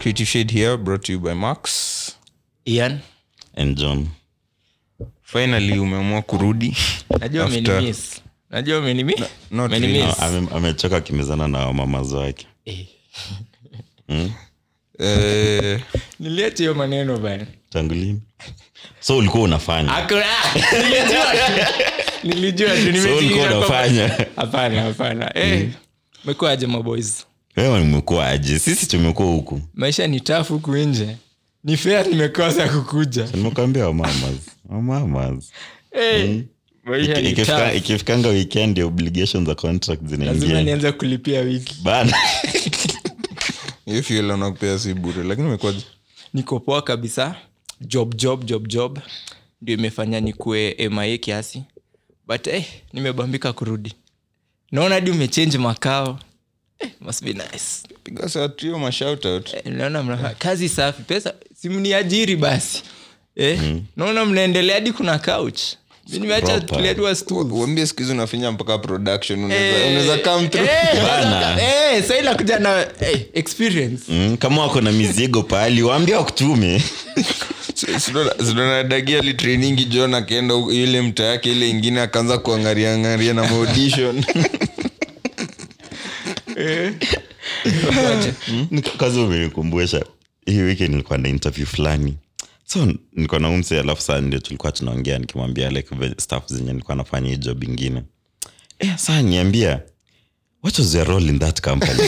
creative shade here brought to you by max ian and john finally umeamua kurudi najua After- umenimiss najua umenimi not umenimiss. really. No, ame- amechoka akimezana na mamazo wake Eh, Eh, niliacha hiyo maneno bana tangu lini so ulikuwa unafanya Hakuna- nilijua nilijua tu so ulikuwa nimejiingiza kwa- unafanya hapana hapana Eh, mekuaje maboys wewe nimekuwa aje sisi tumekuwa huku maisha ni tafu huku nje ni fair nimekosa kukuja nimekuambia wamamas wamamas Eh, maisha Iki- ni ikifika- tough. ikifika weekend obligation za contract lazima zinaingia nianze kulipia wiki bana hiyo fuel anakupea si bure lakini umekuwaje niko poa kabisa job job job job ndio imefanya nikue mia kiasi but eh, nimebambika kurudi naona hadi umechange makao eh, must be nice piga satrio mashoutout eh, naona mna kazi safi pesa simniajiri basi eh, naona mnaendelea hadi kuna couch mi nimeacha Proper. tulia tu wa stool. uambie siku hizi unafinya mpaka production Eh, unaweza unaweza come through eh, Bana. eh, sahii nakuja na eh, experience mm, kama wako na mizigo pahali waambia wakutume sinonadagia litrainingi john akaenda huko- ile mta yake ile ingine akaanza kuangariangaria na maaudition Nika- kazi umenikumbusha hii wiki nilikuwa na interview fulani so nilikuwa na umse alafu saa ndio tulikuwa tunaongea nikimwambia like ve- stuff zenye nilikuwa nafanya hii job ingine eh, saa niambia what was your role in that company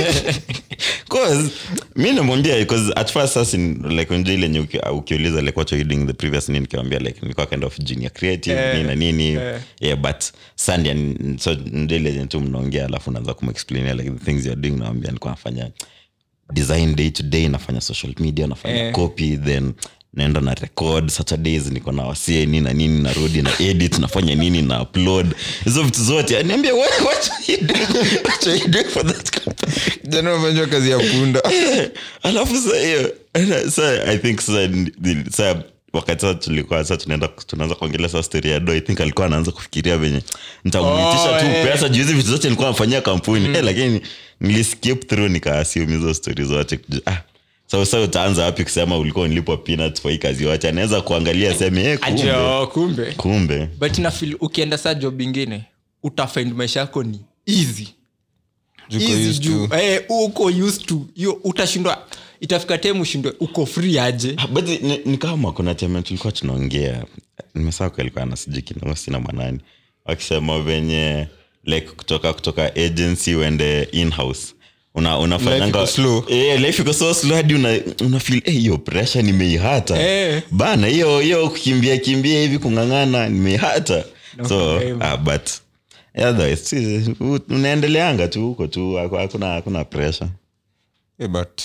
cause mi namwambia because at first sasa ni- like unajua ile yenye uki- ukiuliza like what were you doing the previous nini nikamwambia like nilikuwa kind of junior creative Eh, nini na nini eh. yeah but sandia so ndio ile yenye tu mnaongea alafu naanza kumexplainia like the things you're doing nawambia nilikuwa nafanya design day to day nafanya social media nafanya Eh. copy then naenda na record saturdays niko na wasie nini na nini narudi na edit nafanya nini na upload hizo vitu zote aniambia what, what are you doing? What are you doing for that company jana umefanywa kazi ya punda alafu sa hiyo ana- sa i think sa ni- sa wakati sa tulikuwa sa tunaenda tunaanza kuongelea sa story ya do i think alikuwa anaanza kufikiria venye nitamuitisha Oh, tu eh. pesa juu hizi vitu zote nilikuwa nafanyia kampuni eh, lakini niliskip through nikaasium hizo stori zote ah, so sa utaanza wapi kusema ulikuwa nilipwa peanuts kwa hii kazi yote anaweza kuangalia seme eh, kumbe ajo kumbe kumbe but nafil ukienda saa job ingine utafind maisha yako ni easy Juko Easy used juu, to. eh, uko used to hiyo utashindwa itafika tem ushindwe uko free aje Ah, but ni, ni kama kuna time tulikuwa tunaongea nimesaa alikuwa nasijikina sina manani wakisema venye like kutoka kutoka agency uende inhouse una, unafanyanga Life iko slow. Eh, life iko so slow hadi una, una feel eh, hiyo pressure nimeihata Eh. bana hiyo hiyo kukimbia kimbia hivi kung'ang'ana nimeihata so blame. ah, but otherwise si- u- unaendeleanga tu huko tu haku- hakuna hakuna pressure Eh, but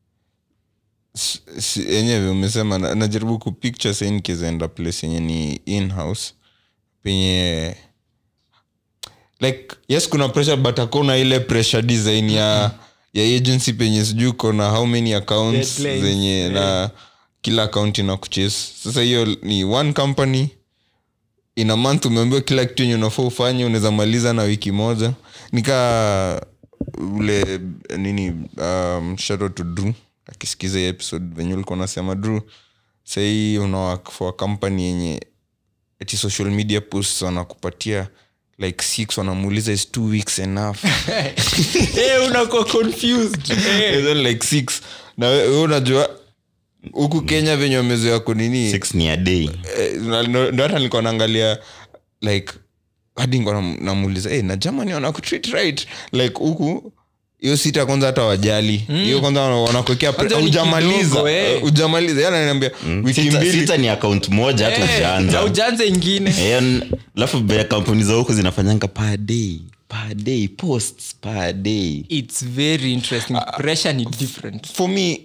s- si- enyewe umesema na- najaribu kupicture sa nikizaenda place yenye ni inhouse penye like yes kuna pressure but hakuna ile pressure design ya ya agency penye sijui kona how many accounts Deadlines, zenye na kila account ina kuchase sasa hiyo ni one company in a month umeambiwa kila kitu yenye unafaa ufanye unaweza maliza na wiki moja nika ule nini um, shout out to drew akisikiza hii episode venye ulikuwa unasema drew sahii unawak for a company yenye ati social media posts wanakupatia like six wanamuuliza is two weeks enough Eh, unakuwa confused Eh. And then like six na we we unajua huku kenya venye wamezoea kunini six ni a day Eh, na- ndo ndo hata nilikuwa naangalia like hadi nilikuwa nam- namuuliza hey, na germany wanakutreat right like huku hiyo sita kwanza hata wajali hiyo kwanza wana- wanakuwekea pre- Kwanza ni hujamaliza kidogo, eh. eh, hujamaliza yana niambia wiki sita, mbili sita ni account moja hata Eh, ujaanza na ujanze ingine Eh, n- alafu be- kampuni za huku zinafanyanga per day per day posts per day its very interesting pressure ni different for me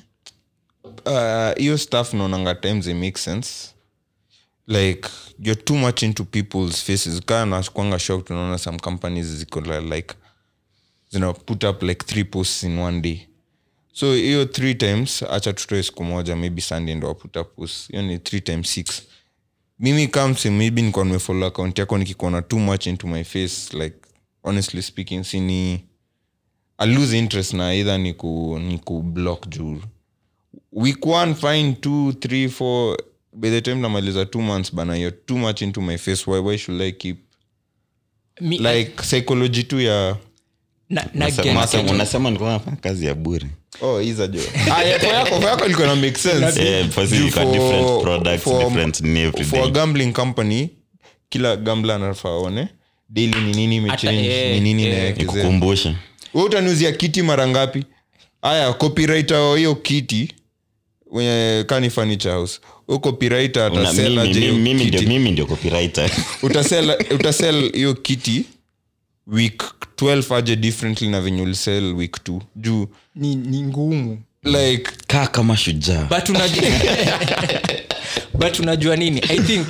uh, hiyo stuff naonanga times it makes sense like you're too much into people's faces kaa nakwanga shocked unaona some companies ziko li- like zina put up like three posts in one day so hiyo three times acha tutoe siku moja maybe sunday ndo waputa post hiyo ni three times six mimi kamse maybe nikuwa nimefollow account yako nikikuona too much into my face like honestly speaking sini I lose interest na either ni ku, ni ku block juu week one fine two three four by the time namaliza two months bana you're too much into my face why, why should i keep Mi- like psychology tu ya na, na Unasema- get- unasema- unasema nilikuwa nafanya kazi ya bure oh iza jo ah, yeah, for yako for yako ilikuwa na make sense Yeah, for Juu you got different products, for- different ni every for a day. gambling company kila gambler anafaa aone daily ni nini imechange eh, ni nini eh. inawekezea nikukumbushe we utaniuzia kiti mara ngapi aya copywriter wa hiyo kiti wenye kani furniture house huyo copywriter Una- atasell mimi- aje hiyo mimi- mimi ndio- kiti mimi ndio copywriter utasell utasell hiyo kiti week 12 aje differently na venye ulisell week 2 juu ni, ni ngumu like kaa kama shujaa but unajua, but unajua nini i think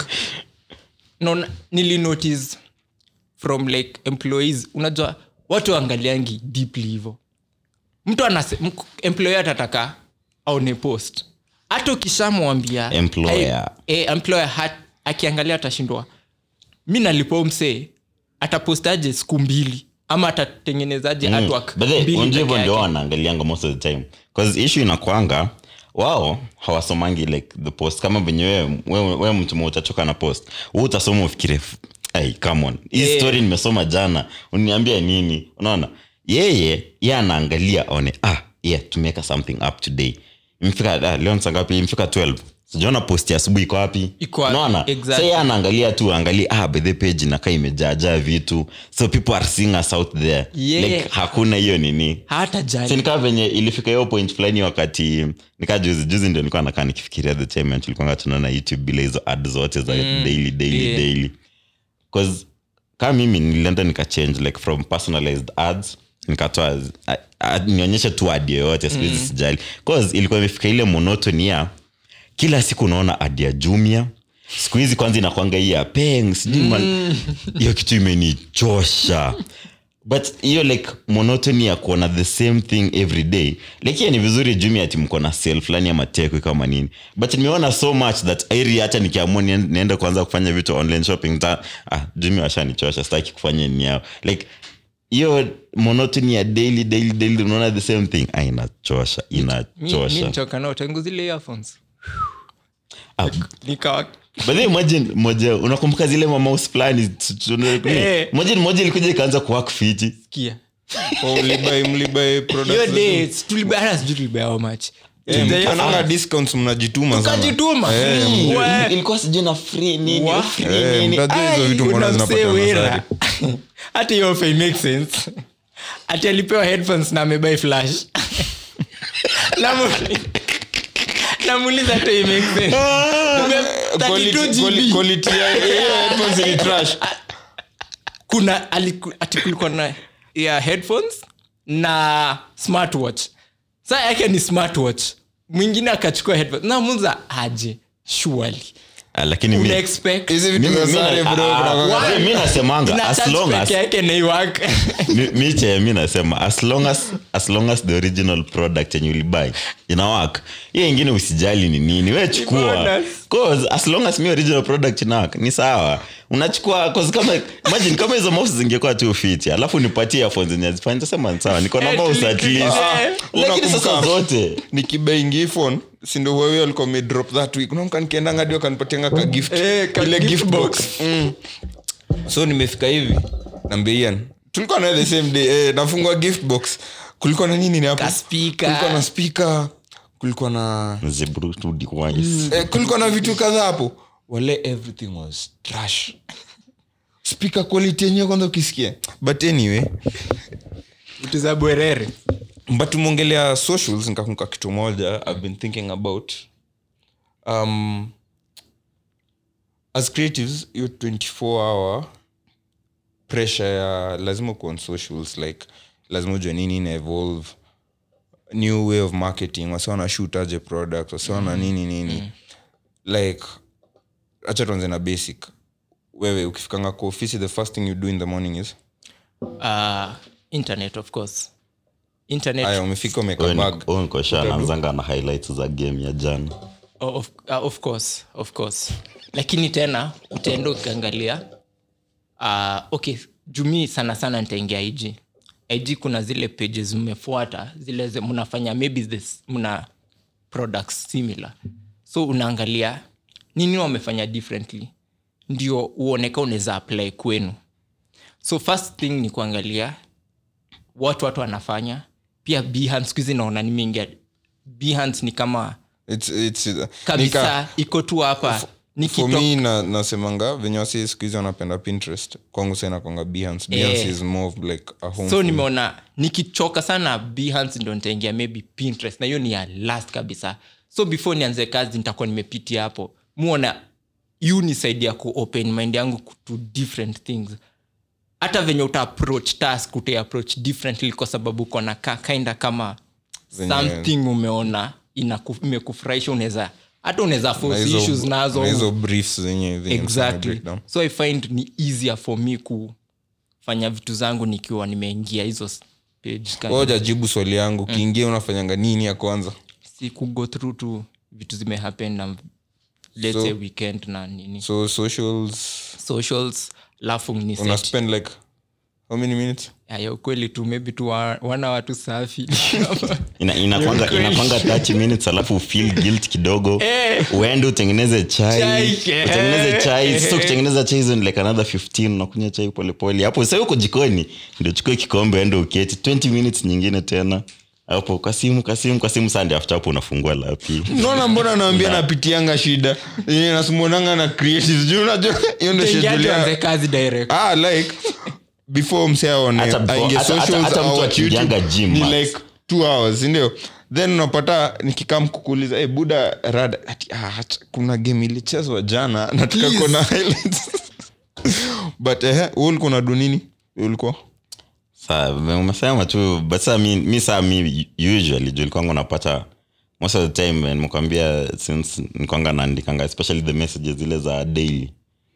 non, nilinotice from like employees unajua watu waangaliangi deeply hivo mtu anase, mk- employer atataka aone post hata ukishamwambia Employer. ai- eh, employer hat, akiangalia atashindwa mi nalipo msee atapostaje siku mbili ama atatengenezaje Mm. artwork But then, mbili unajua hivyo peke ndio yake. wanaangalianga most of the time bcause issue inakwanga wao hawasomangi like the post kama venye wewe wewe- wewe mtu mmoja utachoka na post wewe utasoma ufikire "F- hey, come on hii Yeah. story nimesoma jana uniambia nini unaona yeye ye anaangalia aone ah yeah tumeweka something up today imefika ah, leo ni saa ngapi imefika 12 sijaona post ya asubuhi iko wapi Iko wapi? unaona Exactly. Sasa yeye anaangalia tu angalia ah by the page inakaa imejaajaa vitu so people are seeing us out there Yeah. like hakuna hiyo nini hata si jali nikaa venye ilifika hiyo point fulani wakati nikaa juzi juzi ndio nilikuwa nakaa nikifikiria the time tulikuanga tunaona youtube bila hizo ad zote za daily daily yeah. daily bcause kama mimi nilienda nikachange like from personalized ads nikatoa a- a- nionyeshe tu ad yoyote sikuhizi sijali bcause ilikuwa imefika ile monotony ya kila siku unaona ad ya jumia siku hizi kwanza inakwanga hii ya peng sijui man- hiyo kitu imenichosha but hiyo like monotony ya kuona the same thing every day like hiyo ni vizuri jumi ati mko na sel fulani ama tekwe kama nini but nimeona so much that airi hata nikiamua nien- niende kuanza kufanya vitu online shopping ta ah, jumi washanichosha sitaki kufanya ni yao like hiyo monotony ya daily daily daily unaona the same thing ah, inachosha mi inachosha nichoka nao tangu zile earphones ah, nikawa but then imagine moja unakumbuka zile mamaus fulani tu- tu- Eh. moja moja ilikuja ikaanza kuwak fiti kia oh, mlibai mlibai products hiyo zetu. day tulibaya hata sijui tulibaya how much Eh, mkiananga discounts mnajituma sana. tukajituma Eh, Mm. We- ilikuwa sijui na free nini Wa- free Eh, nini mtajua hizo Ai, vitu mbona una zinapata msee wera. nasari. hata hiyo offer make sense ati alipewa headphones na amebai flash Namu- namuuliza hata hii make sense Tume- 32 Quality- quali- GB. quality ya hiyo headphones ni trash. kuna aliku- ati kulikuwa na ya headphones na smartwatch saa yake ni smartwatch mwingine akachukua headphones namuza aje surely Ah, lakini mi- una expect Hizi vitu mimi- za mi- sare, ah, bro, ah, kuna- ah, mi nasemanga ina as touch long as peke yake na iwork. mi- miche mi nasema as long as as long as the original product yenye ulibai inawak hiyo ingine usijali ni nini we chukua bonus. cause as long as mi original product inawak ni sawa unachukua cause kama imagine kama hizo mouse zingekuwa tu fiti alafu nipatie earphones zenye hazifai, nitasema ni sawa niko na Eh, mouse at tuliklik- least Ah, lakini sasa unakumbuka- zote nikibaingi phone sindo huawei alikuwa amedrop that week unamka nikiendanga hadi wakanipatianga ka gift Eh, ka ile gift gift box. box mm. so nimefika hivi nambeian tulikuwa naye the same day eh, nafungua gift box kulikuwa na nini hapo Ka speaker. kulikuwa na speaker kulikuwa na Zebrutu device. eh, kulikuwa na vitu kadhaa hapo wale everything was trash speaker quality yenyewe kwanza ukisikia but anyway vitu za bwerere but tumeongelea socials nikakumbuka kitu moja i've been thinking about um, as creatives hiyo 24 hour pressure ya lazima kuwa on socials like lazima ujue nini ina evolve new way of marketing wasi wana shoot aje product wasi wana nini nini like acha tuanze na basic wewe ukifikanga kwa ofisi the first thing you do in the morning is uh, internet of course internet aya umefika umeka Huyo ni- bag huyo niko sure anaanzanga na highlights za game ya jana Oh, of, uh, of course of course lakini tena utaenda ukiangalia uh, okay jumii sana sana nitaingia iji ig kuna zile pages mmefuata zile ze- mnafanya maybe this, mna products similar so unaangalia nini wamefanya differently ndio uoneka unaweza apply kwenu so first thing ni kuangalia watu watu wanafanya pia behance skuhizi naona nimeingia behance ni kama It's, it's, nika, kabisa iko tu hapa for nikito me na, nasemanga venye wasi skuhizi wanapenda pinterest kwangu sa inakwanga behance behance Eh. is more of like a home so for me. nimeona nikichoka sana behance ndo nitaingia maybe pinterest na hiyo ni ya last kabisa so before nianze kazi nitakuwa nimepitia hapo muona yu nisaidia ku open mind yangu to different things hata venye uta approach task uta approach differently kwa sababu uko na ka kinda kama Venye- something umeona inaku- imekufurahisha unaweza hata unaweza Na force hizo- issues nazo na hizo briefs zenye zenye msema exactly breakdown. so i find ni easier for me kufanya vitu zangu nikiwa nimeingia hizo s- page kind of- jajibu swali yangu ukiingia unafanyanga nini ya kwanza si kugo through tu vitu zimehappen na let's So- say weekend na nini so socials socials lafu ni una set. spend like how many minutes Ya, ya ukweli tu maybe tu wa- wana watu safi Ina- inakwanga Kweli. inakwanga 30 minutes alafu feel guilt kidogo uende utengeneze chai Chai, eh. utengeneze chai sasa kutengeneza chai hizo ni like another 15 unakunywa chai polepole hapo sasa uko jikoni ndio chukue kikombe ende uketi 20 minutes nyingine tena hapo kwa simu kwa simu kwa simu sande after hapo unafungua lapi naona mbona naambia napitianga shida yenye nasimonanga na creatives juu unajua hiyo ndo Utaingia schedule tuanze ya- kazi direct ah like before mse aone Hata before- aingie hata- hata- socials hata mtu au watch akiingianga YouTube, gym, ni max. like two hours sindio then unapata nikikam kukuuliza hey, buda rada ati, ah, acha, kuna game ilichezwa jana nataka kuona highlights but eh, wewe ulikuwa unadu nini Wewe ulikuwa saa umesema tu but saa mi, mi saa mi usually juu ilikuwanga unapata most of the time eh, nimekwambia since nikwanga naandikanga especially the messages zile za daily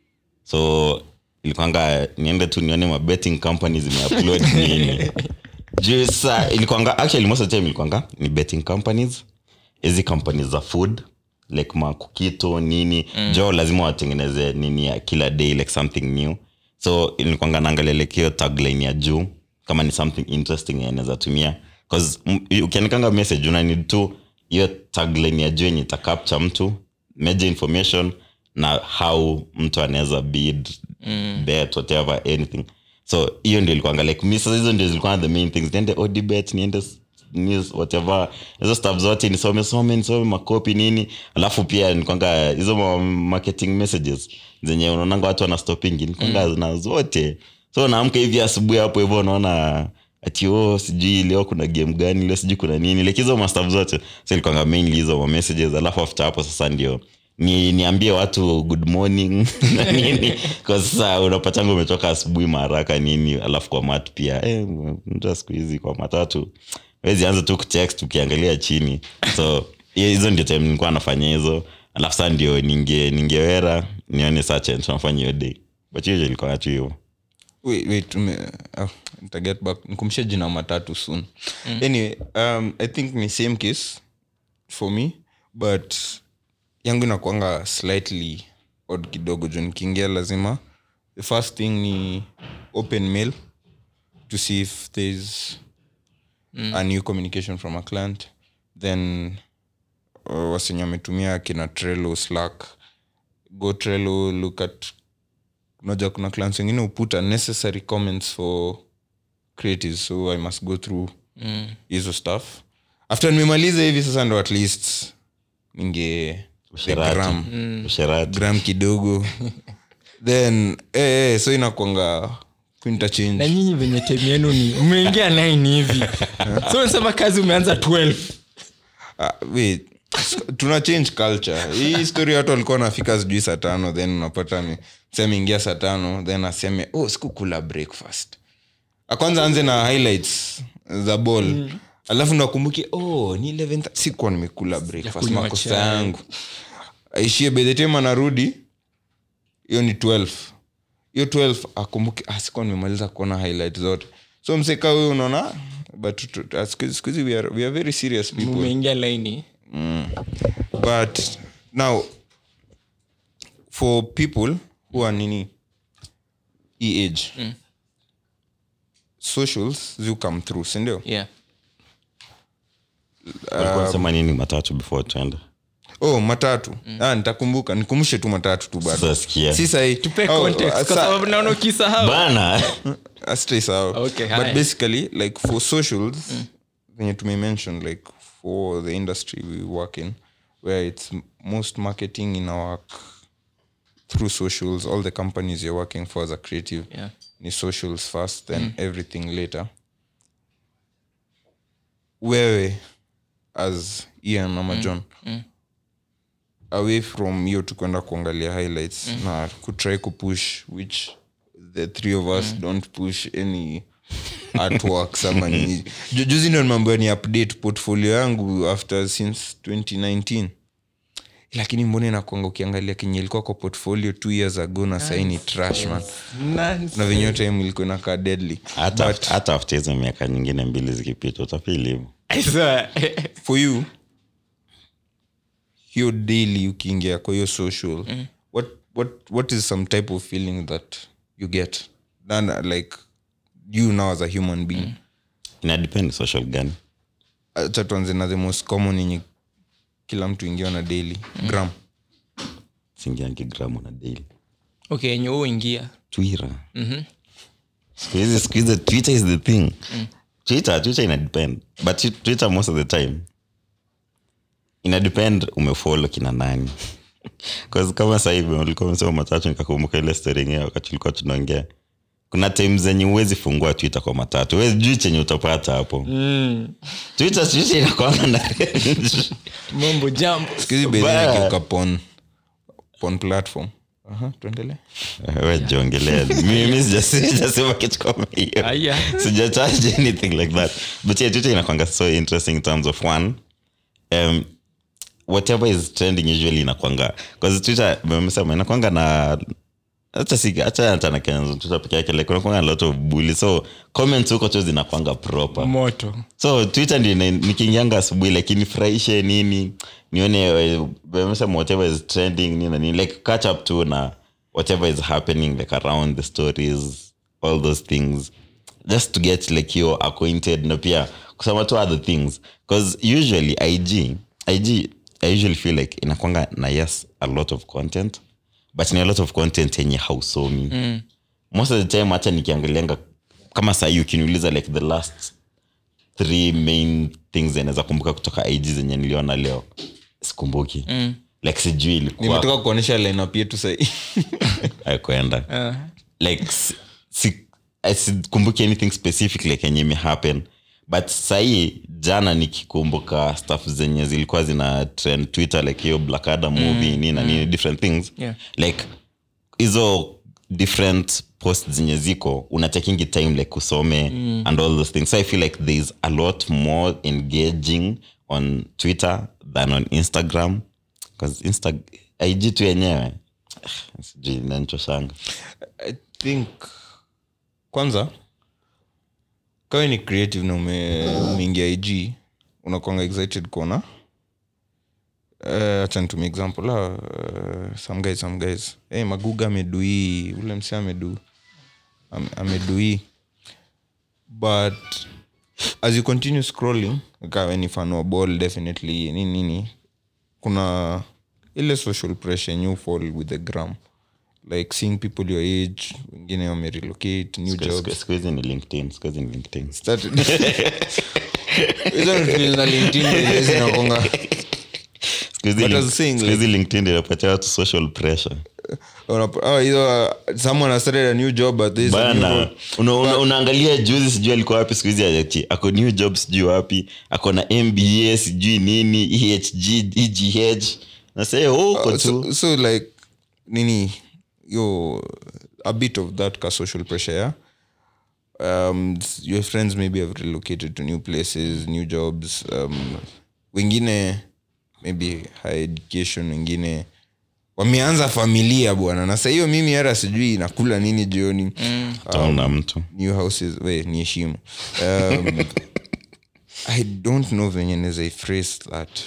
so ilikuwanga niende tu nione ma betting companies zimeupload nini juu saa ilikuwanga actually most of the time ilikuwanga ni betting companies hizi companies za food like makukito nini mm. jo lazima watengeneze nini ya kila day like something new so nilikwanga naangalia like hiyo tagline ya juu kama ni something interesting yenye naweza tumia bcause ukiandikanga message una need tu hiyo tagline ya juu yenye itacapture mtu major information na how mtu anaweza bid mm. bet whatever anything so hiyo ndio ilikuanga like mi sasa hizo ndio zilikuwa the main things niende odibet niende s- news whatever hizo stuff zote nisome some nisome makopi nini alafu pia nikwanga hizo ma- marketing messages zenye unaonanga watu wanastopingi nikwanga mm. na zote so naamka hivi asubuhi hapo hivyo unaona ati oh, sijui leo kuna game gani leo sijui kuna nini like hizo mastaf zote so ilikuanga mainly hizo ma messages alafu after hapo sasa ndio ni niambie watu good morning na nini kwa sasa unapatanga umetoka asubuhi maharaka nini alafu kwa mat pia eh, mtu siku hizi kwa matatu wezi anza tu kutext ukiangalia chini so hiyo- hizo ndio time nilikuwa nafanya hizo alafu saa ndio ninge ningewera nione saa chenye tunafanya hiyo day but hiyo ilikuwa tu hivyo wait, wait, ume, oh, nita get back nikumshe jina matatu soon anyway um, i think ni same case for me but yangu inakwanga slightly odd kidogo juu nikiingia lazima the first thing ni open mail to see if there's a new communication from a client then uh, wasenye wametumia kina trello slack go trello look at unajua kuna clients wengine uputa necessary comments for creatives so i must go through hizo stuff after nimemaliza hivi sasa ndo at least ninge the usherati gram, usherati gram kidogo then eh, eh, so inakwanga kuinterchange na nyinyi venye tem yenu ni mmeingia 9 hivi so unasema kazi umeanza 12 Ah, wait tuna change culture hii story watu walikuwa nafika sijui saa tano then unapata ni sema ingia saa tano then aseme oh sikukula breakfast Ah, kwanza anze na highlights za ball mm. alafu nakumbuke oh ni 11 sikuwa nimekula breakfast Sijakunywa makosa chai. yangu aishie by the time anarudi hiyo ni 12 hiyo 12 akumbuke ah, sikuwa nimemaliza kuona highlight zote so mseka huyu unaona but tu- tu- siku siku hizi we are, we are very serious people mmeingia laini but now for people who are nini e age socials zi come through sindio yeah Walikuwa wanasema nini matatu before tuende oh matatu ah, nitakumbuka nikumbushe tu matatu tu bado Sasa sikia. si sahi tupe Oh, context uh, kwa sa- sababu naona ukisahau bana asitaisahau Okay, but haya. basically like for socials venye tumemention like for the industry we work in where it's m- most marketing in our work through socials all the companies you're working for as a creative Yeah. ni socials first then everything later wewe as ian ama john away from hiyo tu kwenda kuangalia highlights na kutry kupush which the three of us don't push any artworks ama nini Ju- juzi ndo mambo ni update portfolio yangu after since 2019 lakini mbona inakwanga ukiangalia kenye ilikuwa kwa portfolio two years ago na sahii ni trash man Nonsense. na venye time ilikuwa inakaa deadly hata hata after hizo miaka nyingine mbili zikipita utafili hivo I swear. for you hiyo daily ukiingia kwa hiyo social what, what, what is some type of feeling that you get Than, like you now as a human being inadepend social gani acha tuanze na the most common yenye kila mtu ingia na daily gram singiangi gramu na daily okay yenye wewe ingia twitter skuhizi skuhizi twitter is the thing twitter twitter inadepend but twi- twitter most of the time inadepend umefolo kina nani bcause kama sahivi ulikuwa umesema matatu nikakumbuka ile story yenyewe wakati ulikuwa tunaongea kuna time zenye uwezi fungua twitter kwa matatu wezi juu chenye utapata hapo twitter twitter inakwanga na mambo jambo skuhizi Bad. bekiuka pon pon platform Aha, tuendelee we jiongelea mimi sija- sijasema kitu kama hiyo Aya. sijacharge anything like that but yeah twitter inakwanga so interesting in terms of one um, whatever is trending usually inakwanga bcause twitter memesema inakwanga na hata si hata hata na Kenya twitter peke yake like unakwanga na lot of bully so comments huko tu zinakwanga proper moto so twitter ndio ina- nikiingianga asubuhi like nifurahishe nini nione eh, wamesema whatever is trending nini na nini like catch up to na whatever is happening like around the stories all those things just to get like you acquainted na pia kusema tu other things because usually ig ig i usually feel like inakwanga na yes a lot of content but ni a lot of content yenye hausomi mm. most of the time hacha nikiangalianga kama sahii ukiniuliza like the last three main things zenaweza kumbuka kutoka ig zenye niliona leo sikumbuki mm. like sijui ilikuwa nimetoka kuonyesha lineup yetu sahii kwenda Ah. like si- si- I sikumbuki anything specific like yenye imehappen but sahii jana nikikumbuka stuff zenye zilikuwa zina trend twitter like hiyo black adam movie nini na nini different things Yeah. like hizo different post zenye ziko unachakingi time like usome and all those things so i feel like thereis a lot more engaging on twitter than on instagram bcause insta ig tu yenyewe sijui nanchoshanga i think kwanza kawe ni creative na ume- umeingia ig unakwanga excited kuona hacha nitumia example la uh, some guys some guys hey, maguga amedui ule mse amedu am- amedui but as you continue scrolling kawe ni fan wa ball definitely nini nini kuna ile social pressure new fall with the gram like seeing people your age wengine wamerelocate new jobs siku hizi ni linkedin siku hizi ni linkedin Started- hizo ni vitu za LinkedIn ndio zinakuanga- Siku hizi But link- as saying, siku hizi linkedin inapatia watu social pressure Unap- oh, hizo, uh, someone has started a new job but this is a new bana role. una, una, unaangalia juzi sijui alikuwa wapi siku hizi ati ako new job sijui wapi ako na mba sijui nini ehg egh nasee huko tu so, so like nini yo a bit of that ka social pressure yeah um, s- your friends maybe have relocated to new places new jobs um, wengine maybe high education wengine wameanza familia bwana na sa hiyo mimi hata sijui nakula nini jioni mm. taona mtu new houses we ni heshimu um, i don't know venye naweza iphrase that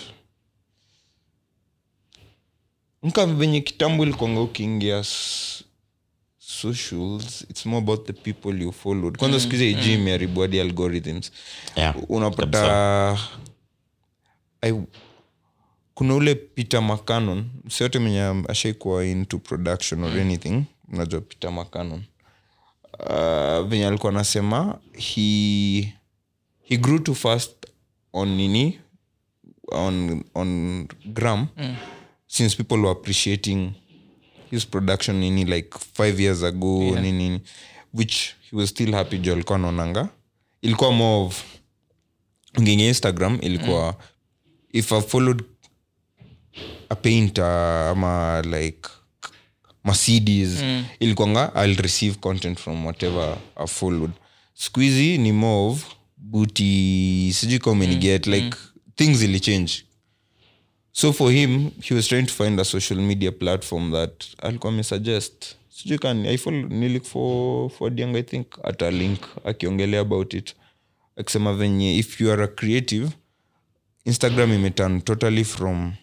nka venye kitambo ilikwanga ukiingia s- socials it's more about the people you followed kwanza mm, siku hizi IG imeharibu hadi algorithms Yeah, unapata I, kuna ule peter mccanon siote mwenye ashaikuwa into production or anything unajua peter mccanon uh, venye alikuwa anasema he, he grew too fast on nini on, on gram mm. since people were appreciating his production nini like five years ago yeah. nini nini which he was still happy jo alikuwa naonanga ilikuwa more of nginge instagram ilikuwa mm. if i followed a painter ama like mercedes mm. ilikuanga i'll receive content from whatever i followed squeezy ni more of booty sijui kama umeniget mm. like mm. things ili change so for him he was trying to find a social media platform that alikuwa amesuggest sijui kan I follow, nilik for, for Diang, i think ata link akiongelea about it akisema venye if you are a creative instagram imeturn totally from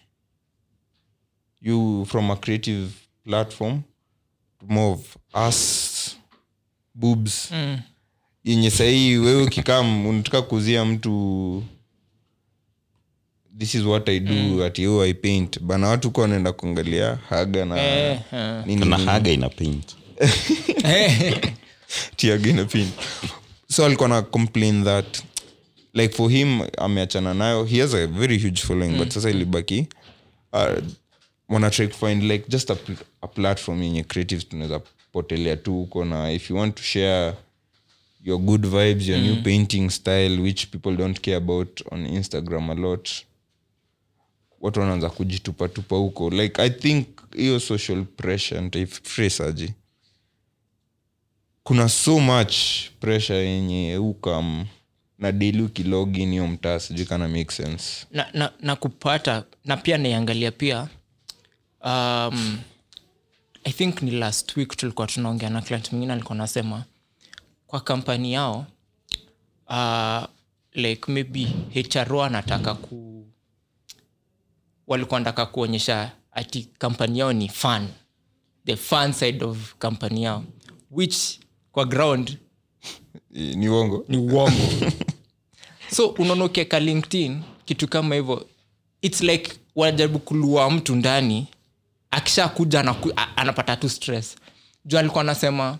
you from a creative platform to more of us boobs mm. yenye sahii wewe ukikam unataka kuzia mtu this is what i do mm. ati oh, i paint bana watu kuwa wanaenda kuangalia haga na Eh, eh. nini kuna nini. haga ina paint tiaga ina pin so alikuwa na complain that like for him ameachana nayo he has a very huge following but sasa ilibaki uh, wana try kufind like just a, pl- a platform yenye creatives tunaweza potelea tu huko na if you want to share your good vibes your new painting style which people don't care about on instagram a lot watu wanaanza kujitupatupa huko like i think hiyo social pressure ntaifresaji kuna so much pressure yenye ukam na daily ukilogin hiyo mtaa sijui kana make sense na, na, na kupata na pia naiangalia pia um, i think ni last week tulikuwa tunaongea na client mwingine alikuwa nasema kwa kampani yao uh, like maybe hro anataka ku walikuwa nataka kuonyesha ati kampani yao ni fun the fun side of kampani yao which kwa ground I- ni uongo ni uongo so unaona ukieka linkedin kitu kama hivyo its like wanajaribu kulua mtu ndani akisha kuja anaku, a- anapata tu stress juu alikuwa anasema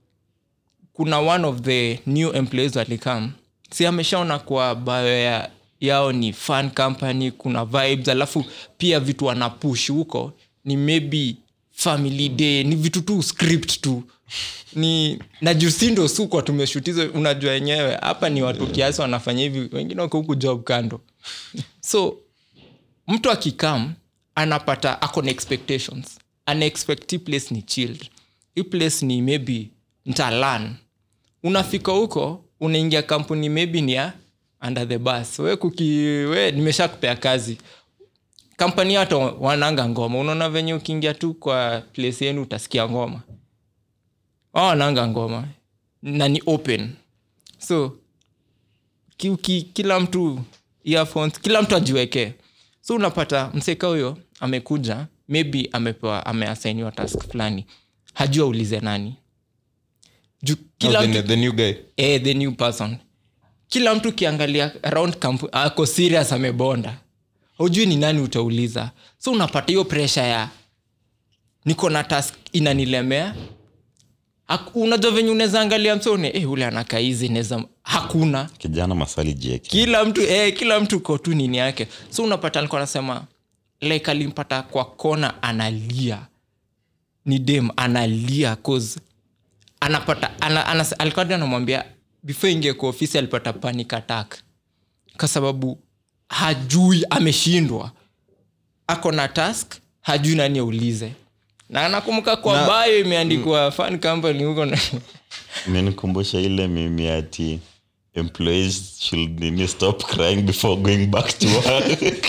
kuna one of the new employees walikam si ameshaona kwa bio ya, yao ni fun company kuna vibes alafu pia vitu wanapush huko ni maybe family day ni vitu tu script tu ni na jusindo sukwa tumeshutizo unajua wenyewe hapa ni watu kiasi wanafanya hivi wengine wako huku job kando so mtu akikam anapata ako na expectations anaexpect hii place ni chilled hii place ni maybe ntalan unafika huko unaingia kampuni maybe ni ya under the bus we kuki we nimesha kupea kazi kampani hata wananga ngoma unaona venye ukiingia tu kwa place yenu utasikia ngoma wao wananga ngoma na ni open so ki, ki, kila mtu earphones kila mtu ajiwekee so unapata mseka huyo amekuja maybe amepewa ameasainiwa task fulani hajua ulize nani juu kila No, mtu the, the new guy eh, the new person kila mtu ukiangalia around camp ako serious amebonda hujui ni nani utauliza so unapata hiyo presha ya niko na task inanilemea Hak- unajua venye unaweza angalia msone eh, ule anakaizi neza hakuna kijana maswali jieke kila mtu eh, kila mtu ko tu nini yake so unapata alikuwa anasema like alimpata kwa kona analia ni dem analia cause anapata ana, ana, alikuwa hadi anamwambia before ingie kwa ofisi alipata panic attack kwa sababu hajui ameshindwa ako na task hajui nani aulize na anakumbuka kwa Na- bayo imeandikwa fan company huko na imenikumbusha ile mimi ati employees should nini stop crying before going back to work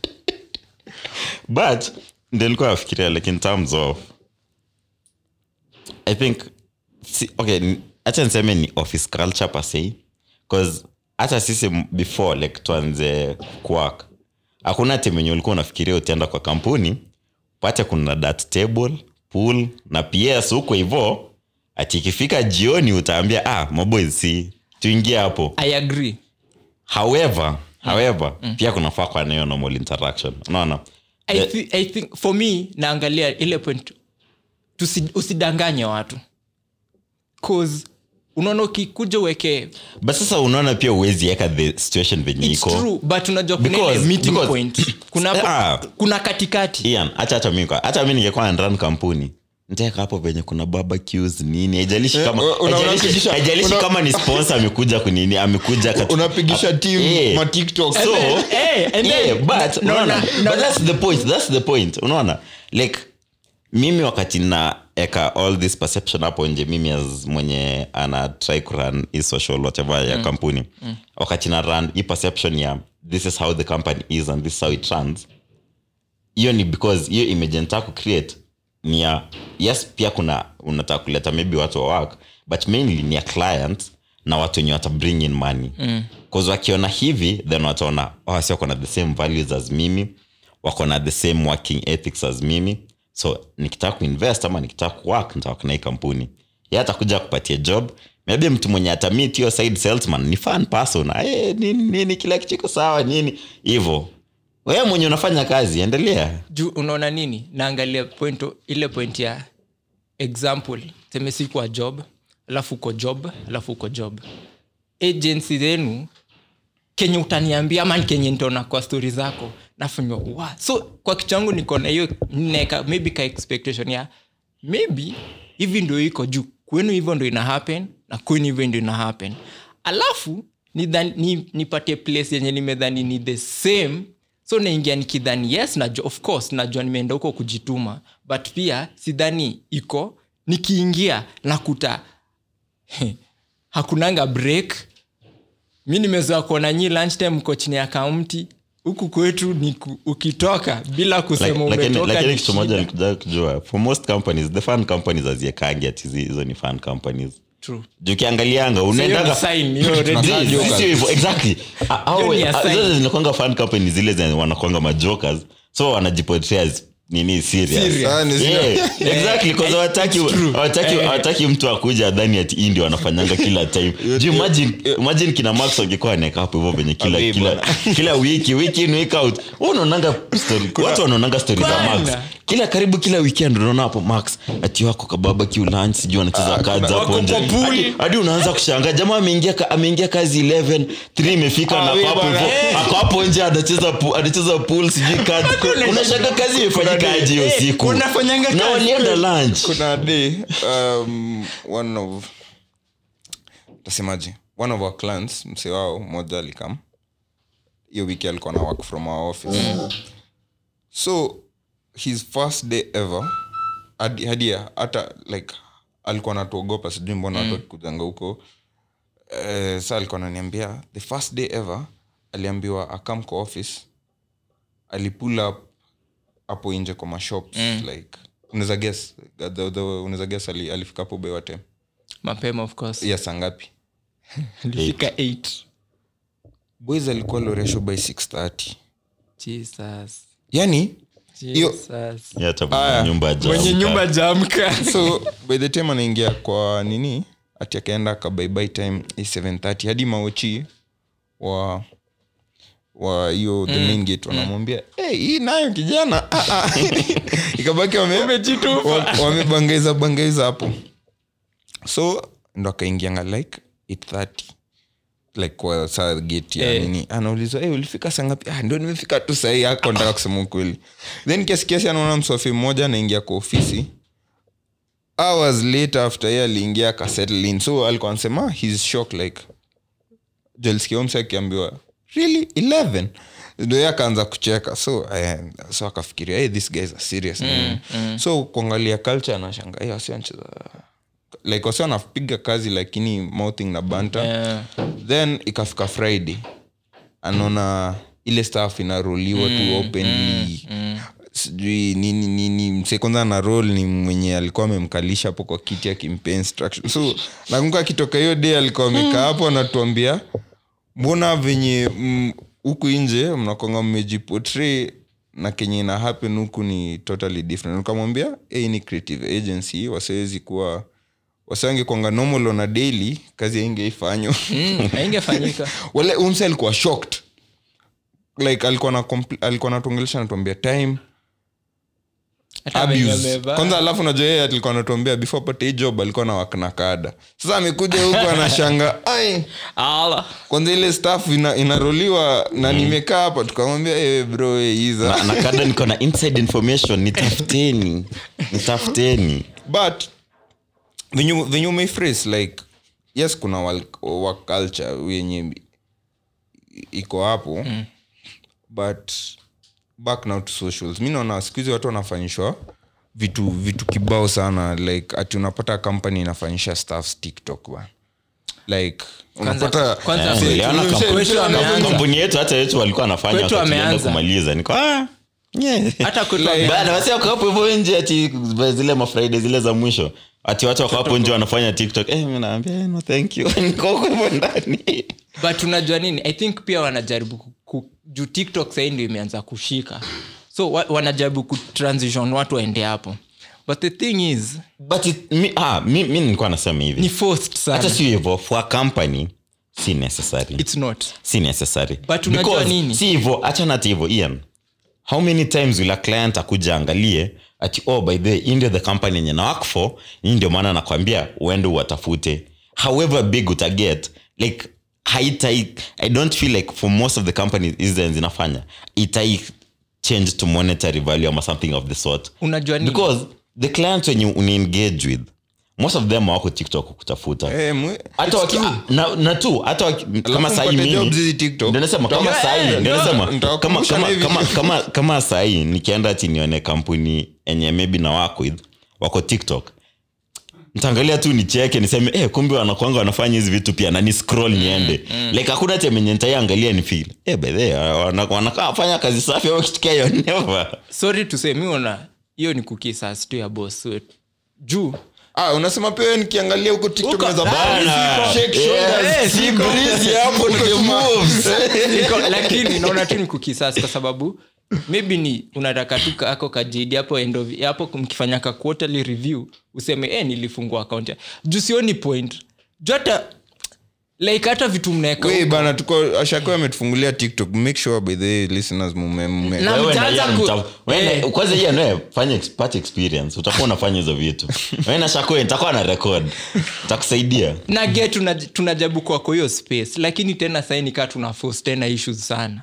but ndilikuwa nafikiria like in terms of i think si, okay n- acha niseme ni office culture per se bcause hata sisi m- before like tuanze kuwork hakuna timenye ulikuwa unafikiria utaenda kwa kampuni pate kuna dat table pool na ps huko hivo ati ikifika jioni utaambia ah maboys si tuingie hapo i agree however however pia kunafaa kwa nayo normal interaction unaona I, thi- I think for me naangalia ile point tusi, usidanganye watu cause unaona ukikuja uweke but sasa unaona pia uwezi eka the situation venye It's iko true, but unajua kuna ile Because- meeting because- point kuna, Ah. kuna katikati Ian, acha hata mi kwa- hata mi ningekuwa nran kampuni ntaeka hapo venye kuna barbecues nini haijalishi kama Eh, una- haijalishi- unapigisha- haijalishi una- kama ni sponsor amekuja kunini amekuja katu- unapigisha team Eh. ma TikTok. so Eh, and then- yeah, but no, unaona, no, but no, that's the point that's the point unaona like mimi wakati naeka all this perception hapo nje mimi as mwenye ana try kuran hii social whatever ya kampuni wakati na run hii perception ya this is how the company is and this is how it runs hiyo ni because hiyo image nataka kucreate ni ya yes pia kuna unataka kuleta maybe watu wa work but mainly ni ya client na watu wenye wata bring in money mm. wakiona hivi then wataona oh, si wako na the same values as mimi wako na the same working ethics as mimi so nikitaka kuinvest ama nikitaka kuwork nitawak na hii kampuni ye atakuja kupatia job maybe mtu mwenye atamit hiyo side salesman ni fan person hey, nini, nini kila kitu iko sawa nini hivo wewe mwenye unafanya kazi endelea juu unaona nini naangalia point ile point ya example seme si kwa job alafu uko job alafu uko job agency zenu kenye utaniambia ama kenye nitaona kwa stori zako nafanywa wa so kwa kitu changu niko na hiyo neka maybe ka expectation ya maybe hivi ndo iko juu kwenu hivyo ndo ina happen na kwenu hivyo ndo ina happen alafu nidhani- ni, nipate place yenye nimedhani ni the same so naingia nikidhani yes najua of course najua nimeenda huko kujituma but pia sidhani iko nikiingia nakuta hakunanga break mi nimezoa kuona nyi lunchtime mko chini ya kaunti huku kwetu ni ku, ukitoka bila kusema Like- lakini umetoka lakini ni kitu moja shida. nikuja kujua for most companies the fan companies haziekangi ati hizi- hizo ni fan companies True. juu ukiangalianga So hiyo unaendaga ni sign, hiyo already- Tunakaa Zii, jokers. sio hivyo, exactly. Ah, ah, Hiyo ni we- a ah, sign. zote zinakwanga fan company zile zenye wanakwanga majokers so wanajiportray as nini serious. Serious. Ah, ni Yeah, serious. exactly, 'cause hawataki- hawataki- Eh. hawataki mtu akuja adhani ati hii ndio wanafanyanga kila time Juu imagine, imagine kina max wangekuwa wanaeka hapo hivyo venye kila, Abe, kila, kila wiki wiki in week out Wewe unaonanga story- watu wanaonanga stori za Bwana. max kila karibu kila weekend unaona hapo max ati wako kababa lunch sijui anacheza kazi hapo wako nje kwa pool. Hadi- hadi unaanza kushangaa jamaa ameingia ka- ameingia kazi 11 3 imefika Ah, na we hapo bwana, hivyo eh. ako hapo nje anacheza pu- anacheza pool sijui kazi unashanga kazi imefanyika aje hiyo Eh, siku unafanyanga na kazi walienda lunch kuna day um, one of tasemaje one of our clients mse wao mmoja alikam hiyo wiki alikuwa na work from our office so his first day ever hadi hadi hata like alikuwa natuogopa sijui mbona watu wakikujanga huko eh, sa alikuwa ananiambia the first day ever aliambiwa akam kwa office alipull up hapo nje kwa mashops mm. like unaweza guess the- the- the- unaweza guess ali, alifika hapo bewate mapema of course ya saa ngapi ilifika 8 boys alikuwa loresho by 630 jesus yani Hiyo- jesus Yeah, hata Aya. nyumba mwenye hajaamka. nyumba jamka so by the time anaingia kwa nini ati akaenda kabaibai time is 730 hadi maochi wa wa hiyo the main gate wanamwambia hey, hii nayo kijana ah, ah." ikabaki wame- wa- wamebangaiza bangaiza hapo so ndo akaingianga like 830 like kwa saa gate ya Eh. nini anaulizwa hey, ulifika saa ngapi ah, ndio nimefika tu sahii ako nataka kusema ukweli then kiasi kiasi anaona mswafi mmoja anaingia kwa ofisi hours later after ye aliingia akasettle in so alikuwa anasema he's shocked like jelskiomse akiambiwa really 11 ndo ye akaanza kucheka so eh, so akafikiria hey, this guys are serious mm, mm. so kuangalia culture anashanga hey, wasi wanacheza like wasi wanapiga kazi lakini mouthing na banta Yeah. then ikafika friday anaona ile staff inaroliwa tu openly sijui nini nini mse kwanza na rol ni mwenye alikuwa amemkalisha hapo kwa kiti akimpa instruction so nakumbuka akitoka hiyo day alikuwa amekaa hapo anatuambia mbona venye mm, huku nje mnakwanga mmejipotray na kenye ina happen huku ni totally different nikamwambia hey, ni creative agency wasiwezi kuwa wasangekwanga normal on a daily kazi aingeifanywa Mm, haingefanyika wale umse alikuwa shocked like alikuwa na compl- alikuwa natuongelesha natuambia time Hata venye abuse amevaa. kwanza alafu najua yeye alikuwa anatuambia before apate hii job alikuwa na wakna kada sasa amekuja huku anashanga ai Ala. kwanza ile staff ina, inaroliwa na nimekaa hapa tukamwambia hey, bro hey, iza na, na kada niko na inside information nitafuteni nitafuteni but venye venye umeiphrase like yes kuna work, work culture wenye iko hapo mm. but back now to socials mi naona siku hizi watu wanafanyishwa vitu vitu kibao sana like ati unapata company inafanyisha staffs tiktok ba like unapata kwanza Eh, kwetu- niliona mse- kampuni- kwetu ameanza. kampuni yetu hata yetu walikuwa wanafanya Kwetu wakati tulienda ameanza. kumaliza niko ah, yeah. hata kwetu Like- ameanza. bana wasi wako hapo hivyo nje ati zile mafriday zile za mwisho ati watu wako hapo nje wanafanya tiktok eh, mi naambia eh, no thank you niko huko hivyo ndani but unajua nini i think pia wanajaribu ku- ku- juu tiktok sahii ndio imeanza kushika so wa, wanajaribu kutransition watu waende hapo but the thing is but it, mi, ah, mi, mi nilikuwa nasema hivi ni forced hata sana sio hivyo for a company si necessary its not si necessary But unajua Because nini? si hivyo achana ati hivyo ian how many times will a client akuja angalie ati oh by the way, hii ndio the company yenye na work for hii ndio maana nakwambia uende uwatafute however big utaget like haitai i don't feel like for most of the companies hizi zinafanya itai change to monetary value ama something of the sort unajua nini because the clients wenye unaengage with most of them wako tiktok kutafuta eh, mwe- hata waki, na, na tu hata waki, kama sahii mpate jobs mimi hizi TikTok. ndio nasema kama Mtaka- sahii Eh, ndio no, nasema kama nitawakumbusha kama na hivi. kama kama kama sahii nikienda ati nione kampuni enye maybe na work with wako tiktok ntaangalia tu nicheke niseme eh, kumbe wanakwanga wanafanya hizi vitu pia na ni scroll niende like hakuna temenye ntaiangalia ni feel eh, by the way, wana- wanakaa wafanya kazi safi au kitu yo never sorry to say mi ona hiyo ni kukisas tu ya boss wetu juu ah, unasema pia wewe nikiangalia huko tiktok Huko- naweza Ah, bana, siko. shake Eh, shoulders, eh, siko. siko. breezy hapo, Huko the tuma- moves. Niko- lakini naona tu ni kukisas kwa sababu maybe ni unataka tu kako kajidi hapo end of- hapo mkifanya ka quarterly review useme eh, nilifungua account ya juu sioni point juu hata like hata vitu mnaeka Wei, huko. bana tuko ashako ametufungulia tiktok make sure by the way, listeners mume, mume. Na- Wewe na mtaanza Ian ku- mta- wewe na- Eh. kwanza hiyo nawe fanya ex- pata experience utakuwa unafanya hizo vitu wewe na shako nitakuwa na record takusaidia na get tuna- tunajabu kwako hiyo space lakini tena sahii nikaa tuna force tena issues sana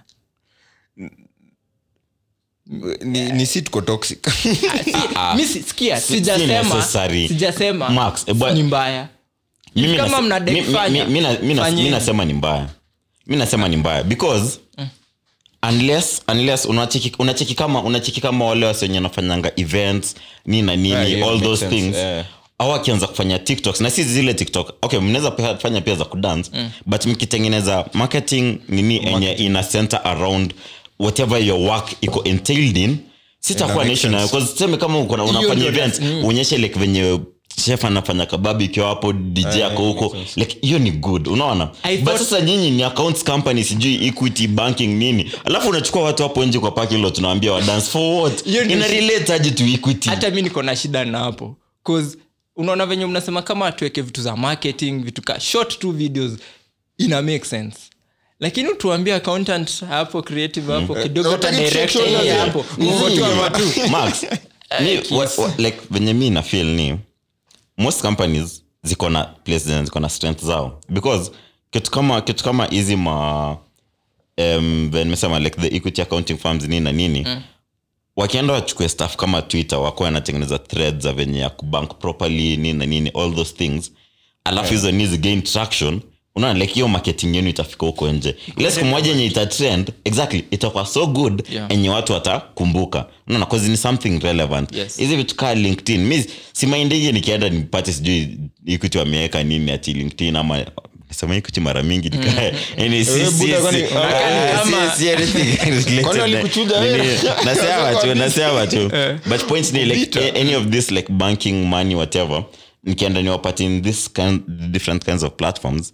ni, ni si tuko toxic mi si- sikia Si- si sijasema necessary. sijasema Max, eh, but- ni mbaya Mimi Kama nase- mnadai mi- mi- fanya, mi- mi na- mi na- fanyeni. mi nasema ni mbaya mi nasema ni mbaya because unless unless unacheki unacheki kama unacheki kama wale wasi wenye wanafanyanga events nini na nini Yeah, yeah, all makes those sense, things yeah. au akianza kufanya tiktoks na si zile tiktok okay mnaweza pia- fanya pia za kudance but mkitengeneza marketing nini enye ina center around whatever your work iko entailed in sitakuwa make nation nayo because tuseme kama uko na- unafanya ndio events uonyeshe like venye chef anafanya kababu ikiwa hapo dj ako huko like hiyo ni good unaona I but thought- sasa nyinyi ni accounts company sijui equity banking nini alafu unachukua watu hapo nje kwa parking lot tunawaambia wa dance for what Hiyo ndio ina shi- relate aje to equity hata mi niko na shida na hapo 'Cause unaona venye mnasema kama tuweke vitu za marketing vitu ka short two videos ina make sense lakini tuambie accountant hapo creative hapo kidogo hata Utaki director shake hii shoulders, hapo Ni- uko tu hapa tu Max, ni- wa- wa- like venye mi na feel ni most companies ziko na place zenye ziko na strength zao because kitu kama kitu kama hizi ma um, nimesema like the equity accounting firms nini na nini mm. wakienda wachukue staff kama twitter wako wanatengeneza threads za venye ya kubank properly nini na nini all those things alafu hizo yeah. ni gain traction unaona like hiyo marketing yenu itafika huko nje ile siku moja yenye itatrend exactly itakuwa so good Yeah. enye watu watakumbuka unaona cause ni something relevant Yes. hizi vitu kaa linkedin mi simaindingi nikienda nipate sijui ikuti wameweka nini ati linkedin ama nasema ikuti mara mingi nikaa yani si- Eh, si- Buddha, si- kwani- ah, kama- si- si anything related Kwani na- walikuchuja nini. wewe? nasema tu nasema tu but point ni like a- any of this like banking money whatever nikienda niwapati in this kind, different kinds of platforms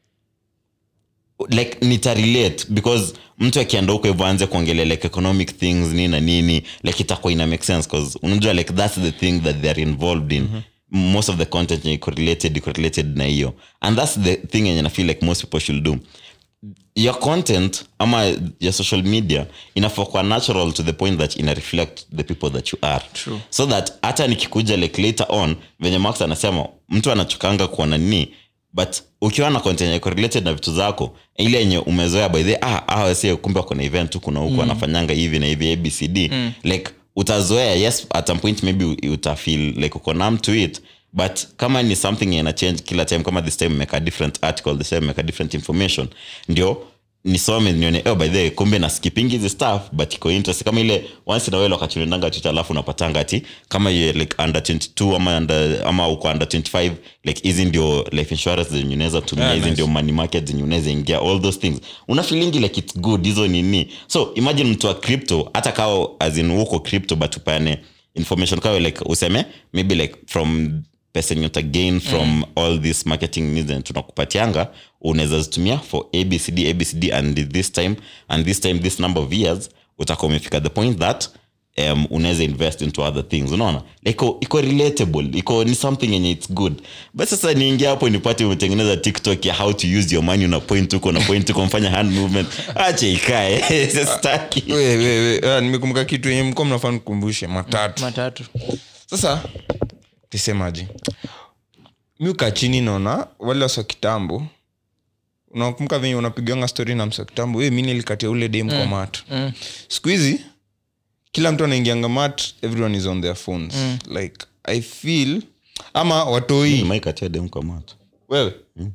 like nitarelate because mtu akienda huko hivyo aanze kuongelea like economic things nini na nini like itakuwa ina make sense cause unajua like that's the thing that theyare involved in most of the content yenye iko related iko related na hiyo and that's the thing yenye na feel like most people should do your content ama your social media inafaa kuwa natural to the point that ina reflect the people that you are True. so that hata nikikuja like later on venye max anasema mtu anachokanga kuona nini but ukiwa na content yenye iko related na vitu zako ile yenye umezoea by the ah, ah wase kumbe wako na event huku na huku mm. wanafanyanga hivi na hivi abcd mm. like utazoea yes at some point maybe u- utafeel like uko numb to it but kama ni something ina change kila time kama this time make a different article this time make a different information ndio nisome nione oh, by the way, kumbe na skipping hizi stuff but iko interest kama ile once in a while wakati unaendanga twitter alafu unapatanga ati kama ye like under 22 ama under, ama uko under 25 like hizi ndio life insurance zenye unaweza tumia Yeah, hizi nice. ndio money market zenye unaweza ingia all those things una feelingi like it's good hizo nini so imagine mtu wa crypto hata kao as in uko crypto but upane information kawe like useme maybe like from pesa yenye uta gain from mm. all this marketing needs zenye tunakupatianga unaweza zitumia for abcd abcd and this time and this time this number of years utakuwa umefika the point that um, unaweza invest into other things unaona like iko- iko relatable iko ni something yenye its good but sasa niingia hapo nipate umetengeneza tiktok ya how to use your money una point huko na point huko mfanya hand movement ache ikae staki We, we, we. Ah, nimekumbuka kitu yenye mko mnafaa nikumbushe matatu matatu sasa tisemaji mi ukaa chini naona wale wasa kitambo unakumbuka venye unapiganga stori na msa kitambo "Eh, mi nilikatia ule dem kwa mat mm. siku hizi kila mtu anaingianga mat everyone is on their phones like i feel ama watoi maikatiademkamat wewe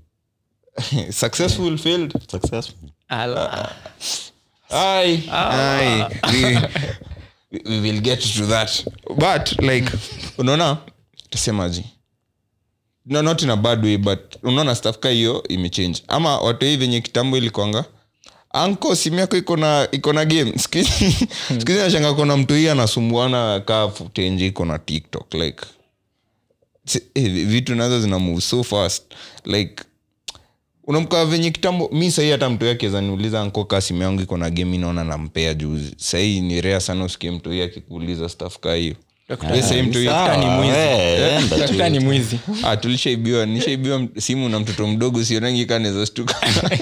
successful failed successful Ala. Aye, aye. We, we will get to that but like unaona tasemaji no, not in a bad way but unaona staff ka hiyo imechange ama watu hii venye kitambo ilikwanga anko simu yako iko na iko na game skuhizi nashanga kona mtu hii anasumbuana kaa futenje iko na tiktok like si- eh, vitu nazo zina move so fast like unamkaa venye kitambo mi sahii hata mtu yake zaniuliza anko kaa simu yangu iko na game inaona nampea juzi sahii ni rea sana usikie mtu hii akikuuliza staff kaa hiyo We sahii mtu hii- Sawa, ni mwizi. eh, enda tu. Daktari ni mwizi ah, tulishaibiwa nishaibiwa m- simu na mtoto mdogo sionangi kaneza stuka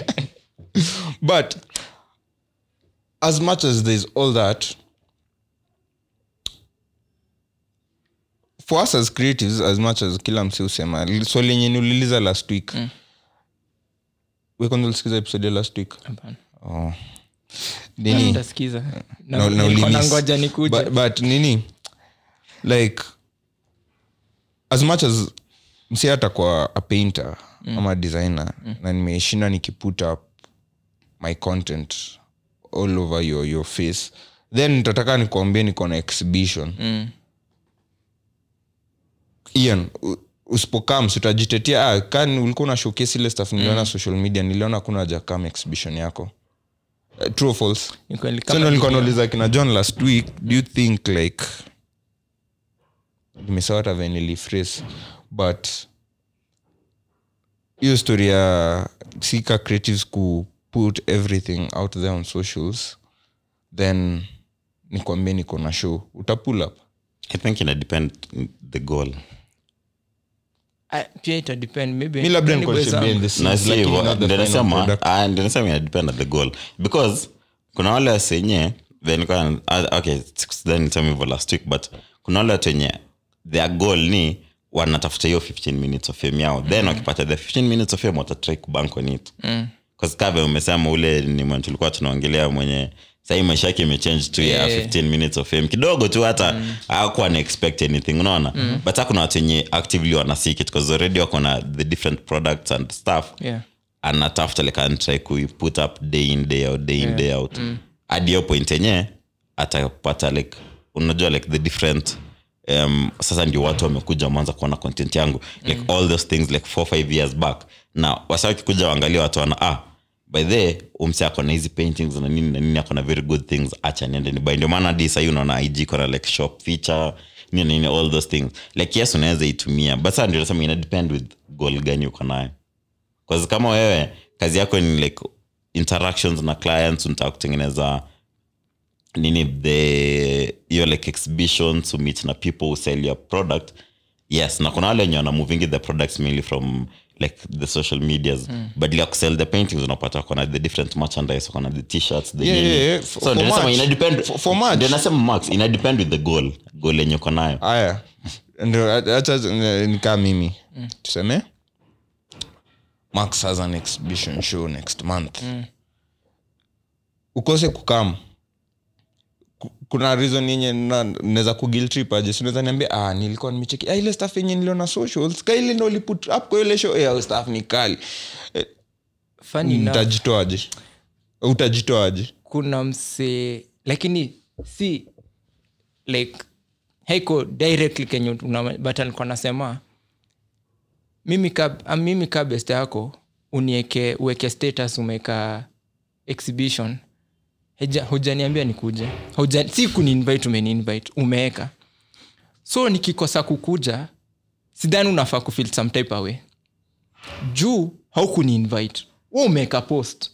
but as much as there's all that for us as creatives as much as kila msi usema swali yenye niuliuliza last week mm. wekonza ulisikiza episode ya last week Hapana. oh. nini Nitasikiza. Na- na, na nilikuwa ulimiss. nangoja nikuje. but, but nini like as much as msi hata kwa a painter mm. ama designer mm. na nimeshinda nikiput up my content all over your, your face then nitataka nikuambie niko na exhibition Mm. ian u- usipokaa msiutajitetea ah, kan ulikuwa na showcase ile stuff niliona social media niliona kuna haja kama exhibition yako uh, true or false Ni kweli, so kama ndo nilikuwa dunia. nauliza kina john last week do you think like nimesawa hata venye niliphrase but hiyo story ya sika creatives ku put everything out there on socials then nikwambie niko na show utapull up i think ina depend the goal Ah, pia ita depend maybe mi labda niko Anyway, should be in zangu. the scenes, Na si lakini hivyo, not the ndio final nasema- product. ah, ndio nasema ina depend on the goal because kuna wale wasenye then kwa- ah, okay then tell me hivyo last week but kuna wale watu wenye their goal ni wanatafuta hiyo 15 minutes of fame yao then wakipata the 15 minutes of fame watatry kubank on it Mm. kave umesema ule ni mwenye tulikuwa tunaongelea mwenye sahii maisha yake imechange tu ya Yeah. 15 minutes of fame kidogo tu hata mm. akuwa na expect anything unaona mm. but hakuna watu wenye actively wanasik it because already wako na the different products and stuff Yeah. anatafuta like antry kuiput up day in day out day in day out hadi hiyo point yenye atapata like unajua like the different um, sasa ndio watu wamekuja wameanza kuona content yangu like all those things like four five years back na wasa wakikuja waangalia watu wana ah by the umse ako na hizi paintings na nini na nini ako na very good things acha niende nibai ndio maana hadi sahii unaona ig kona like shop feature nini na nini all those things like yes unaweza itumia but sasa ndio nasema ina depend with goal gani uko nayo Cause kama wewe kazi yako ni like interactions na clients unataka kutengeneza nini the hiyo like exhibitions to meet na people who sell your product yes na kuna wale wenye wana movingi the products mainly from like the social medias but like kusell the paintings unapata kona the different merchandise kona the t-shirts the Yeah, nini. yeah, yeah. For- so for ndio nasema merch. ina depend For- for merch. ndio nasema max ina depend with the goal goal yenye uko nayo aya ndio acha nikaa mimi tuseme max has an exhibition show next month ukose kukam Ku- kuna reason yenye na- naweza kugiltrip aje sinaweza niambia ah, nilikuwa nimecheki ah, ile staff yenye niliona socials ka ile ndo uliput up kwa ile show eh, staff ni kali Funny enough, utajitoaje utajitoaje kuna msee lakini si like haiko directly kenye una- but alikuwa nasema mimi ka, ah, mimi ka best yako unieke uweke status umeka exhibition Heja- hujaniambia nikuje Huja, si kuniinvite umeniinvite umeweka so nikikosa kukuja sidhani unafaa kufil some type away juu haukuniinvite we umeweka post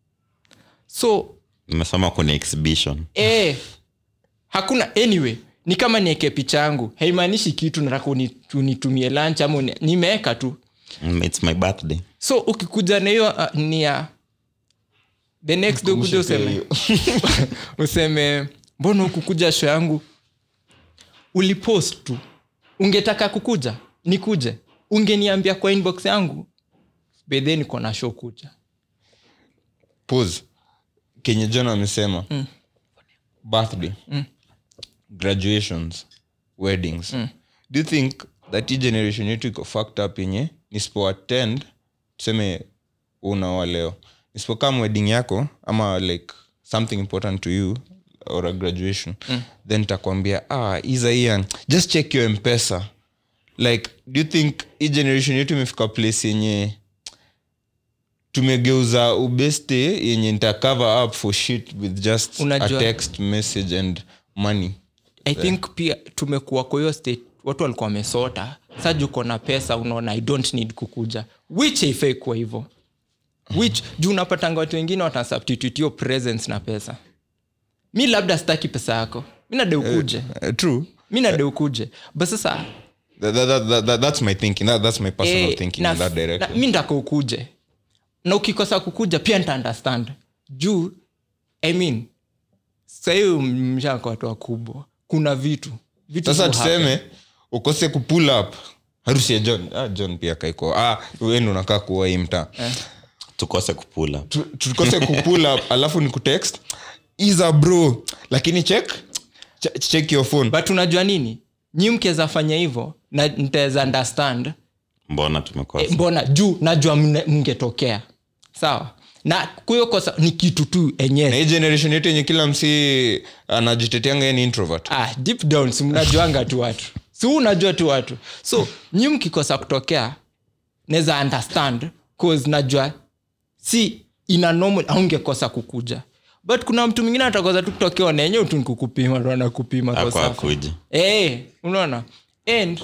so nimesema kuna exhibition eh, hakuna anyway ni kama nieke picha yangu haimaanishi kitu nataka uni- unitumie lunch ama uni- nimeweka tu Mm, it's my birthday so ukikuja na hiyo uh, ni ya the next day ukuja useme useme mbona ukukuja show yangu ulipost tu ungetaka kukuja nikuje ungeniambia kwa inbox yangu bedhe niko na show kuja pose kenye john amesema birthday graduations weddings do you think that hii generation yetu iko fucked up yenye nisipo attend tuseme unaoa leo nisipokam wedding yako ama like something important to you or a graduation then takwambia ah iza ian just check your mpesa like do you think hii generation yetu imefika place yenye tumegeuza ubeste yenye nita cover up for shit with just Unajua- a text message and money i think pia tumekuwa kwa hiyo state watu walikuwa wamesota sa juko na pesa unaona i don't need kukuja which haifai kuwa hivyo which juu unapatanga watu wengine watasubstitute hiyo presence na pesa mi labda sitaki pesa yako mi nade ukuje uh, true mi nade ukuje but sasa that, that, that, that, that, that's my thinking that, that's my personal eh, thinking na- in that na- direction mi ndaka ukuje na ukikosa kukuja pia nita understand juu i mean sahii mshaka watu wakubwa kuna vitu vitu sasa hu happen. tuseme ukose kupull up harusi ya john ah, john pia kaiko ah, weni unakaa kuwa hii mtaa tukose kupula Tu- tukose kupull up alafu ni kutext iza bro lakini check ch- check your phone but unajua nini nyi mkiweza fanya hivyo na ntaweza understand mbona tumekosa e, mbona juu najua mne- mngetokea sawa na kuyo kosa ni kitu tu na enyewe hii generation yetu yenye kila msi anajiteteanga yeye ni introvert ah, deep down si mnajuanga tu watu si huu unajua tu watu so nyi mkikosa kutokea naweza understand cause najua si ina normal aungekosa kukuja but kuna mtu mwingine atakosa tu kutokea nenyewe tu nikukupima ndo anakupima kwa ako safa. akuji Eh, unaona and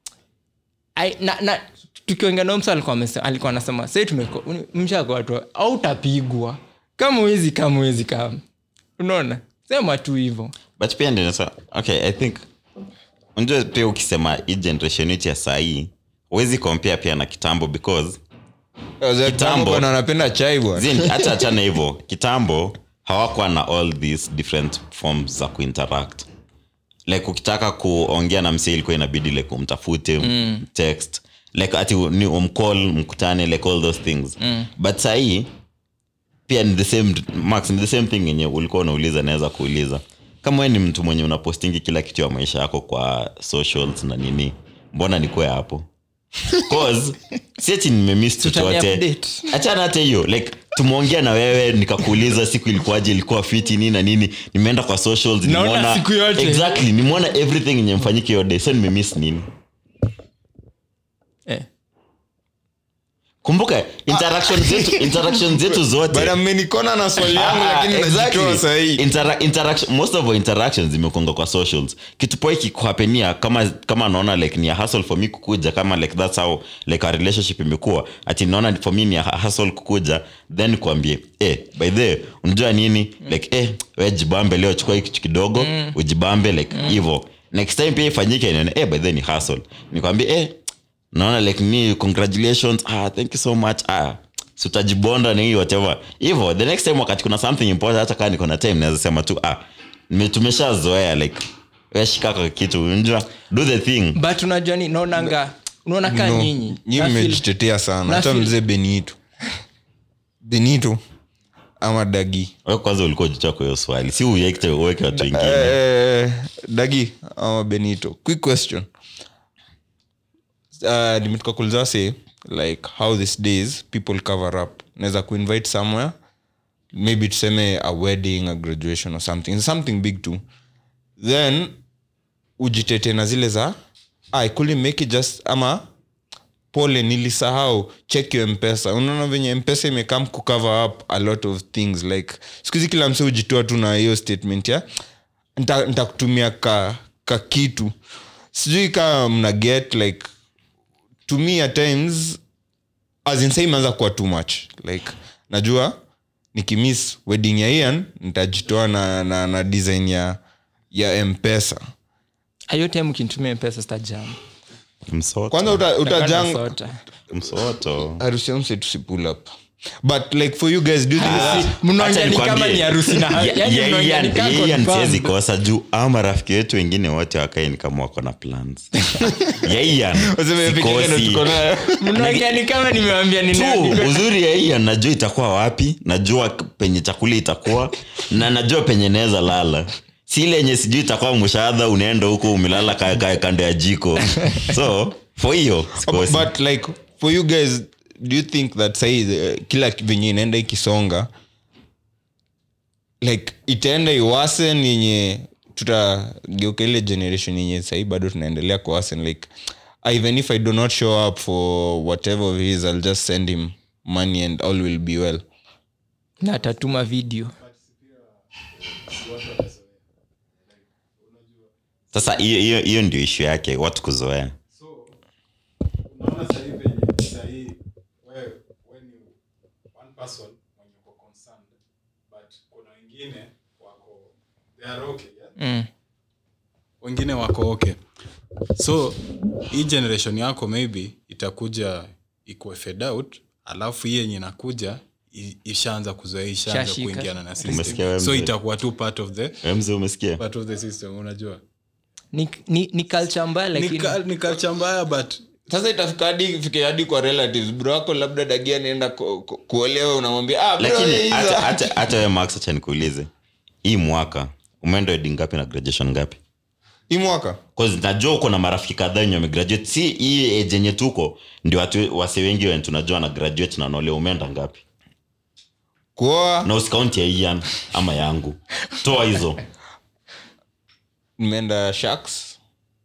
I, na, na tukiongea na msa alikuwa amese- alikuwa anasema sai tumeko mshako watu au utapigwa kama wezi kama wezi kama unaona sema tu hivo but pia ndio nasa okay i think unajua pia ukisema hii generation yetu ya sahii huwezi compare pia na kitambo because Kitambo. bwana anapenda chai bwana Zin, hata achana hivyo kitambo hawakuwa na all these different forms za kuinteract like ukitaka kuongea na msee ilikuwa inabidi like umtafute mm. text like ati ni umcall mkutane like all those things mm. but sahii pia ni the same max ni the same thing yenye ulikuwa unauliza naweza kuuliza kama we ni mtu mwenye unapostingi kila kitu ya maisha yako kwa socials na nini mbona nikuwe hapo cause siati nimemiss Tutani chochote update. achana hata hiyo like tumeongea na wewe nikakuuliza siku ilikuwaje ilikuwa fiti nini na nini nimeenda kwa socials Naona nimeona siku yote. exactly nimeona everything yenye mfanyike hiyo day so nimemiss nini eh. kumbuka interaction zetu interaction zetu zote bana mmenikona na swali yangu Ah, lakini exactly. najitoa sahii Intera- interaction- most of our interactions zimekonga kwa socials kitu poa ikikuhapenia kama kama naona like ni a hustle for me kukuja kama like that's how like our relationship imekuwa ati naona for me ni a hustle kukuja then kuambie eh by the way, unajua nini like eh we jibambe leo chukua hii kitu kidogo ujibambe like hivyo next time pia ifanyike nione eh, by then ni hustle nikwambie eh, naona like ni congratulations ah, thank you so much ah, si utajibonda ni whatever hivyo the next time wakati kuna something important hata kaa niko na time naweza sema tu ah, nime- tumeshazoea like wewe shika kwa kitu unajua do the thing but unajua ni naonanga unaona kaa No, nyinyi nyi na feel- mmejitetea sana na hata feel- mzee benito benito ama dagi wewe kwanza ulikuwa jicha kwa hiyo swali si uweke uweke watu wengine Eh, dagi ama benito quick question uh, nimetoka kuuliza say like how these days people cover up naweza kuinvite somewhere maybe tuseme a wedding a graduation or something something big too then ujitete na zile za i couldn't make it just ama pole nilisahau check your mpesa unaona venye mpesa imekam kucover up a lot of things like sikuhizi kila mse hujitoa tu na hiyo statement ya "Nita- nitakutumia ka, ka kitu sijui kaa mna get like to me at times as in say imeanza kuwa too much like najua nikimiss wedding ya ian nitajitoa na, na, na design ya ya mpesa hiyo time ukinitumia pesa stajam msoto kwanza uta, utajang msoto harusi ya mse tusipull up but like for you guys do you think mnaongea ni kama ni harusi na yani mnaongea ni kama confirmed. siwezi kosa juu ama marafiki wetu wengine wote wakae ni kama wako na plans yaian Waseme peke yake ndo tuko nayo. mnaongea ni kama nimewambia ni nani. tu uzuri ya hii najua itakuwa wapi najua penye chakula itakuwa na najua penye naweza lala si ile yenye sijui itakuwa mshahadha unaenda huko umelala ka- ka- kando ya jiko so for hiyo sikosi. but like for you guys do you think that sai uh, kila venye inaenda ikisonga like itaenda iwasen yenye tutageuka ile generation yenye sahii bado tunaendelea kuwasen like ah, even if i do not show up for whatever of his i'll just send him money and all will be well na atatuma video sasa hiyo hiyo hiyo ndio ishu yake watu kuzoea unaona sahii venye sahii wewe we ni one person mwenye uko concerned but kuna wengine wako they are okay yeah? mm. wengine wako okay so hii generation yako maybe itakuja ikuwe fed out alafu hii yenye inakuja i- ishaanza kuzoea ishaanza Shashika. kuingiana na Umesikia system wewe so mzee? itakuwa tu part of the Wewe mzee umesikia part of the system unajua ni, ni, ni culture mbaya ni, lakini ka, ni culture mbaya but sasa itafika hadi fike hadi kwa relatives bro wako labda dagia anaenda ku, ku, kuolewa unamwambia ah, bro, lakini hizo." hata- hata hata wewe max acha nikuulize hii mwaka umeenda wedding ngapi na graduation ngapi hii mwaka 'Cause najua uko na marafiki kadhaa wenye wamegraduate si hii age yenye tuko ndio watu wase wengi wenye tunajua na graduate na naolea umeenda ngapi kuoa na usikaunti ya ian ama yangu toa hizo nimeenda sharks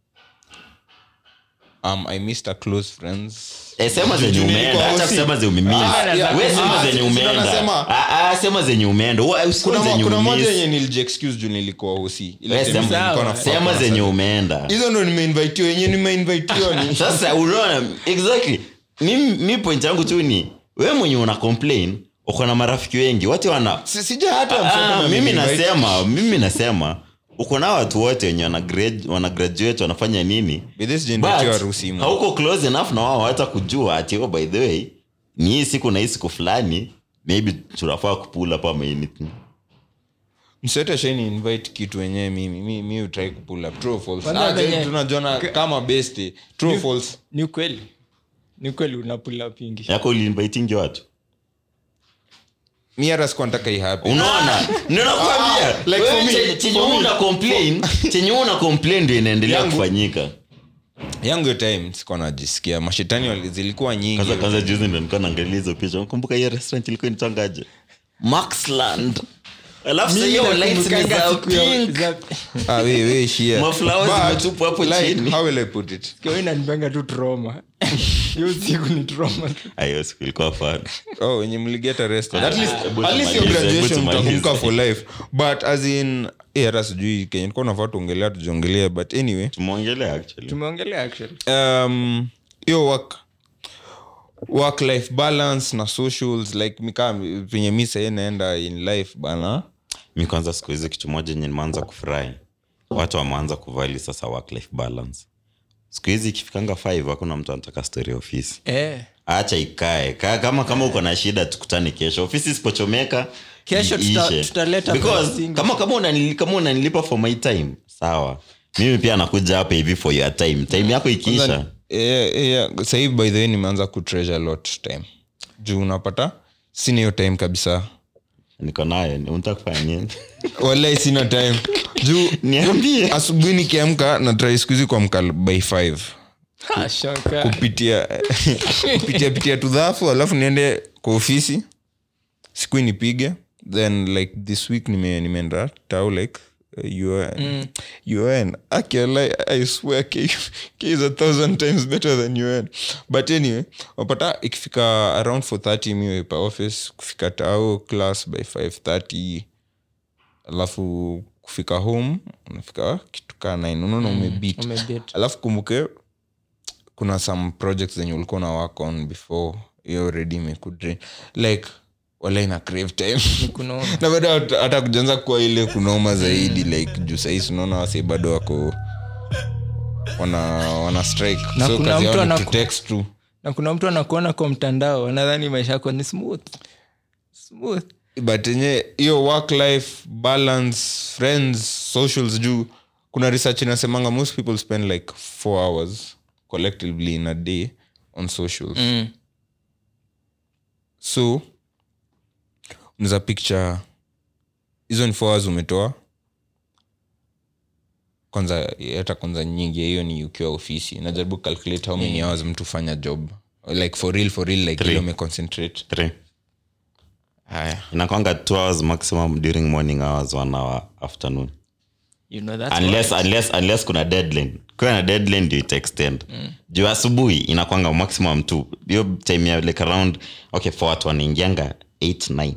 um, i missed a close friends Eh, sema zenye Juu umeenda nilikuwa hata hosi. kusema zenye umemiss. Ah, yeah. We sema Ah, zenye si- si ndo umeenda nasema. Ah, ah, sema zenye umeenda Wa- usikuwe kuna, zenye kuna moja umemiss. yenye nilijiexcuse juu nilikuwa hosi Ile We time sema- nilikuwa na sema fuck zenye na umeenda sana. hizo ndo nimeinvitiwa yenye nimeinvitiwa ni sasa unaona exactly mi, mi point yangu tu ni we mwenye una complain uko na marafiki wengi wote wana Si- sija hata Ah, msema mimi ameniinvite. nasema mimi nasema uko na watu wote wenye wana, grad, wana graduate wanafanya nini By this generation But, harusi mo. hauko close enough na wao hata kujua ati oh, by the way ni hii siku na hii siku fulani maybe tunafaa kupula pa anything msete sheni invite kitu wenyewe mimi mi, mi utrai kupull up true or false Kwanza Ah, venye- tunajona kama best true or false ni ukweli ni ukweli unapula pingi yako uliinvitingi watu mi hata sikuwa nataka ihape unaona ninakwambia Ah, like wewe for me, chenye- chenye for me. una complain chenye una complain ndio inaendelea Yangu- kufanyika yangu hiyo time sikuwa najisikia mashetani wali- zilikuwa nyingi kwanza kwanza juzi ndo nilikuwa naangalia hizo picha kumbuka hiyo restaurant ilikuwa inatangaje maxland alafu sasa hiyo lights ni za pink ah, we, we, shia. Maflowers But, zimetupwa hapo like, chini. how will I put it inanipanga tu troma hiyo siku ni troma tu hiyo siku ilikuwa fun oh wenye mliget arrested at least, hebu at least your tumalize, hebu graduation tumalize. utakumbuka for life but as in eh, hata sijui kenye nilikuwa nafaa tuongelea tujiongelea but anyway tumeongelea actually tumeongelea actually um hiyo work work life balance na socials like mikaa venye mi sahii naenda in life bana mi kwanza siku hizi kitu moja enye nimeanza kufurahi watu wameanza kuvali sasa work life balance siku hizi ikifikanga 5 hakuna mtu anataka story ya ofisi eh. acha ikae Ka, kama kama uko na shida tukutane kesho ofisi isipochomeka Kesho tuta- iishe. tutaleta Because posting. kama kama unanili- kama unanilipa for my time sawa mimi pia nakuja hapa hivi for your time time yako ikiisha yeah, yeah. sahii by the way nimeanza kutreasure lot time juu unapata sina hiyo time kabisa niko nayo ni- unataka kufanya nini walai sina time juu niambie asubuhi nikiamka na trai skuhizi kuamka by 5 Ha, shaka. kupitia kupitia pitia tudhafu alafu niende kwa ofisi siku nipige then like this week nime- nimeenda tau like uh, UN. UN. Actually, I swear K, K is a thousand times better than UN. But anyway, wapata ikifika around 430 miwe pa office kufika tao class by 530 alafu kufika home unafika kitu kaa 9 unaona umebit Umebit. alafu kumbuke kuna some projects zenye ulikuwa na work on before hiyo already imekudrain like wala ina crave time Ni kunaona. na bado hata- hata kujanza kuwa ile kunoma zaidi like juu sahii unaona wase bado wako wana wana strike Na so kuna kazi mtu yao ni anaku- to text tu na kuna mtu anakuona kwa mtandao anadhani maisha yako ni smooth smooth but enye hiyo work life balance friends socials juu kuna research inasemanga most people spend like four hours collectively in a day on socials mm. so unaweza picture hizo ni four hours umetoa kwanza hata kwanza nyingi hiyo ni ukiwa ofisi najaribu calculate how many hours mtu fanya job like for real for real like Three. ile umeconcentrate Three. haya inakwanga two hours maximum during morning hours one hour afternoon you know that's unless, why. unless, unless kuna deadline kuwa na deadline ndio itaextend mm. juu asubuhi inakwanga maximum tu hiyo time ya like around okay for watu wanaingianga 8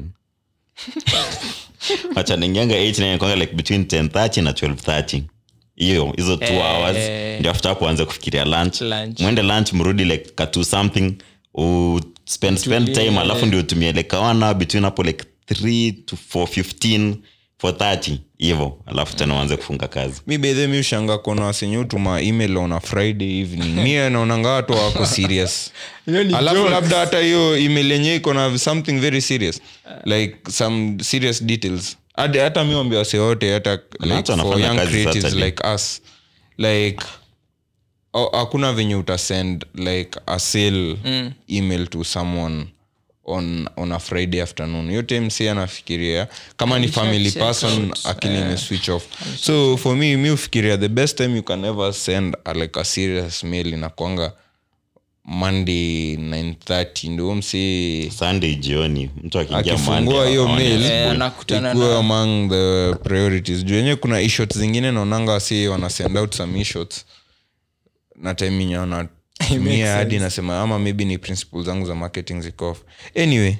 9 wacha naingianga 8 9 inakwanga like between 1030 na 1230 hiyo hizo two Eh. hours ndio after hapo anze kufikiria lunch Lunch. mwende lunch mrudi like katu something u spend spend Tulie. time alafu ndio utumie like one hour between hapo like 3 to 4 15 430 hivo alafu tena uanze kufunga kazi mi bedhe mi ushanga kona wasenye utuma email on a friday evening mi naonanga watu wako serious Hiyo ni alafu jokes. labda hata hiyo email yenyewe iko na something very serious like some serious details Hadi- hata mi wambia wase wote hata like watu for wanafanya young kazi creatives Saturday. like us like oh, hakuna venye utasend like a sale mm. email to someone on, on a friday afternoon hiyo time si anafikiria kama ni family check person out. akili ime switch off so for me mi ufikiria the best time you can ever send a, like a serious mail inakwanga monday 930 ndio msi sunday jioni mtu akiingia akifungua Monday, hiyo aone mail asubuhi. Eh, anakutana ikuwe na- among the priorities juu yenyewe kuna ishots zingine naonanga wasi wana send out some ishots na time yenye wanatumia hadi nasema ama maybe ni principles zangu za marketing ziko off anyway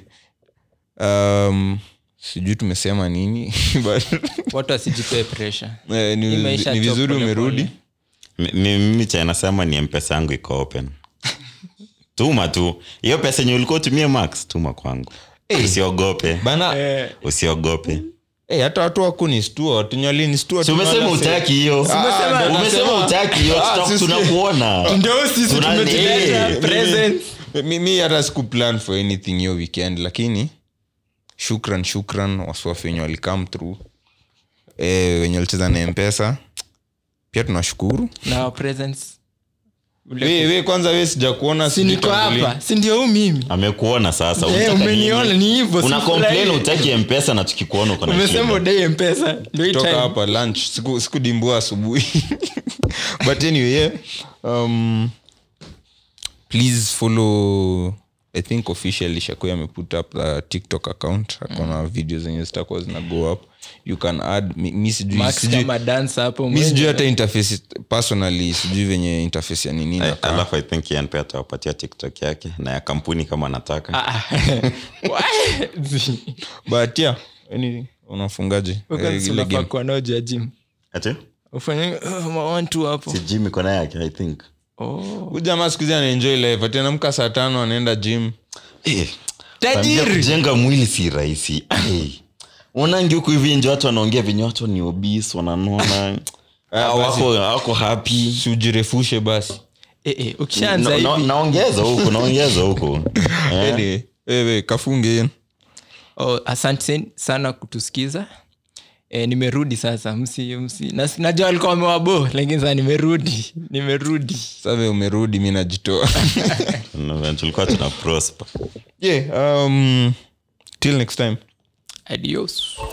um, sijui tumesema nini but watu wasijipee pressure eh, ni, Imeisha ni chop vizuri pole umerudi pole. Mi- mi- mimi cha nasema ni mpesa yangu iko open tuma tu hiyo pesa yenye ulikuwa utumie max tuma kwangu usiogope bana usiogope eh, hata watu wakunistua watunyalinistua si umesema utaki hiyo Umesema- umesema utaki hiyo Ah, tuta- sisi- tunakuona ndio sisi Tuna- tumetuleta eh, presents. mi hata siku plan for anything hiyo weekend lakini shukran shukran wasiwafi wenye walikam through e, wenye walicheza na mpesa pia tunashukuru na our presents we, we kwanza we sija kuona si niko hapa si ndio huu mimi amekuona sasa Eh, unataka umeniona nini? ni hivyo una sifurahi. complain utaki mpesa na tukikuona uko na umesema shida. udai mpesa ndio hii toka time. hapa lunch siku, siku dimbua asubuhi but anyway yeah. um, please follow i think officially shakoi ameput up the tiktok account akona video zenye zitakuwa zina go up you can add mi, mi sijui Max sijui- kama dancer hapo mi sijui mwenye. hata interface personally sijui venye interface ya nini Eh, inakaa. alafu i think Ian pia atawapatia tiktok yake na ya kampuni kama anataka Ah, Why? but yeah anything unafungaje Wakati Eh, ile unafaa game kuwa nao juu ya gym ati ufanye uh, ma one two hapo si jim iko na yake i think oh. Huyu jamaa siku hizi anaenjoy life ati anamka saa tano anaenda gym Eh, Tajiri. kuambia kujenga mwili si rahisi Ai. unangi huku hivi nje watu wanaongea venye watu ni obis wananona Ah, wako wako happy si ujirefushe basi eh, eh, ukishaanza Na- na- hivi naongeza huku naongeza huku Eh? Anyway, wewe kafunge hiyo oh, asante sana kutusikiza e, nimerudi sasa msi, msi. Na, najua walikuwa wamewabo lakini sasa nimerudi nimerudi save umerudi mi najitoa Na tulikuwa tuna prosper yeah, um, till next time adios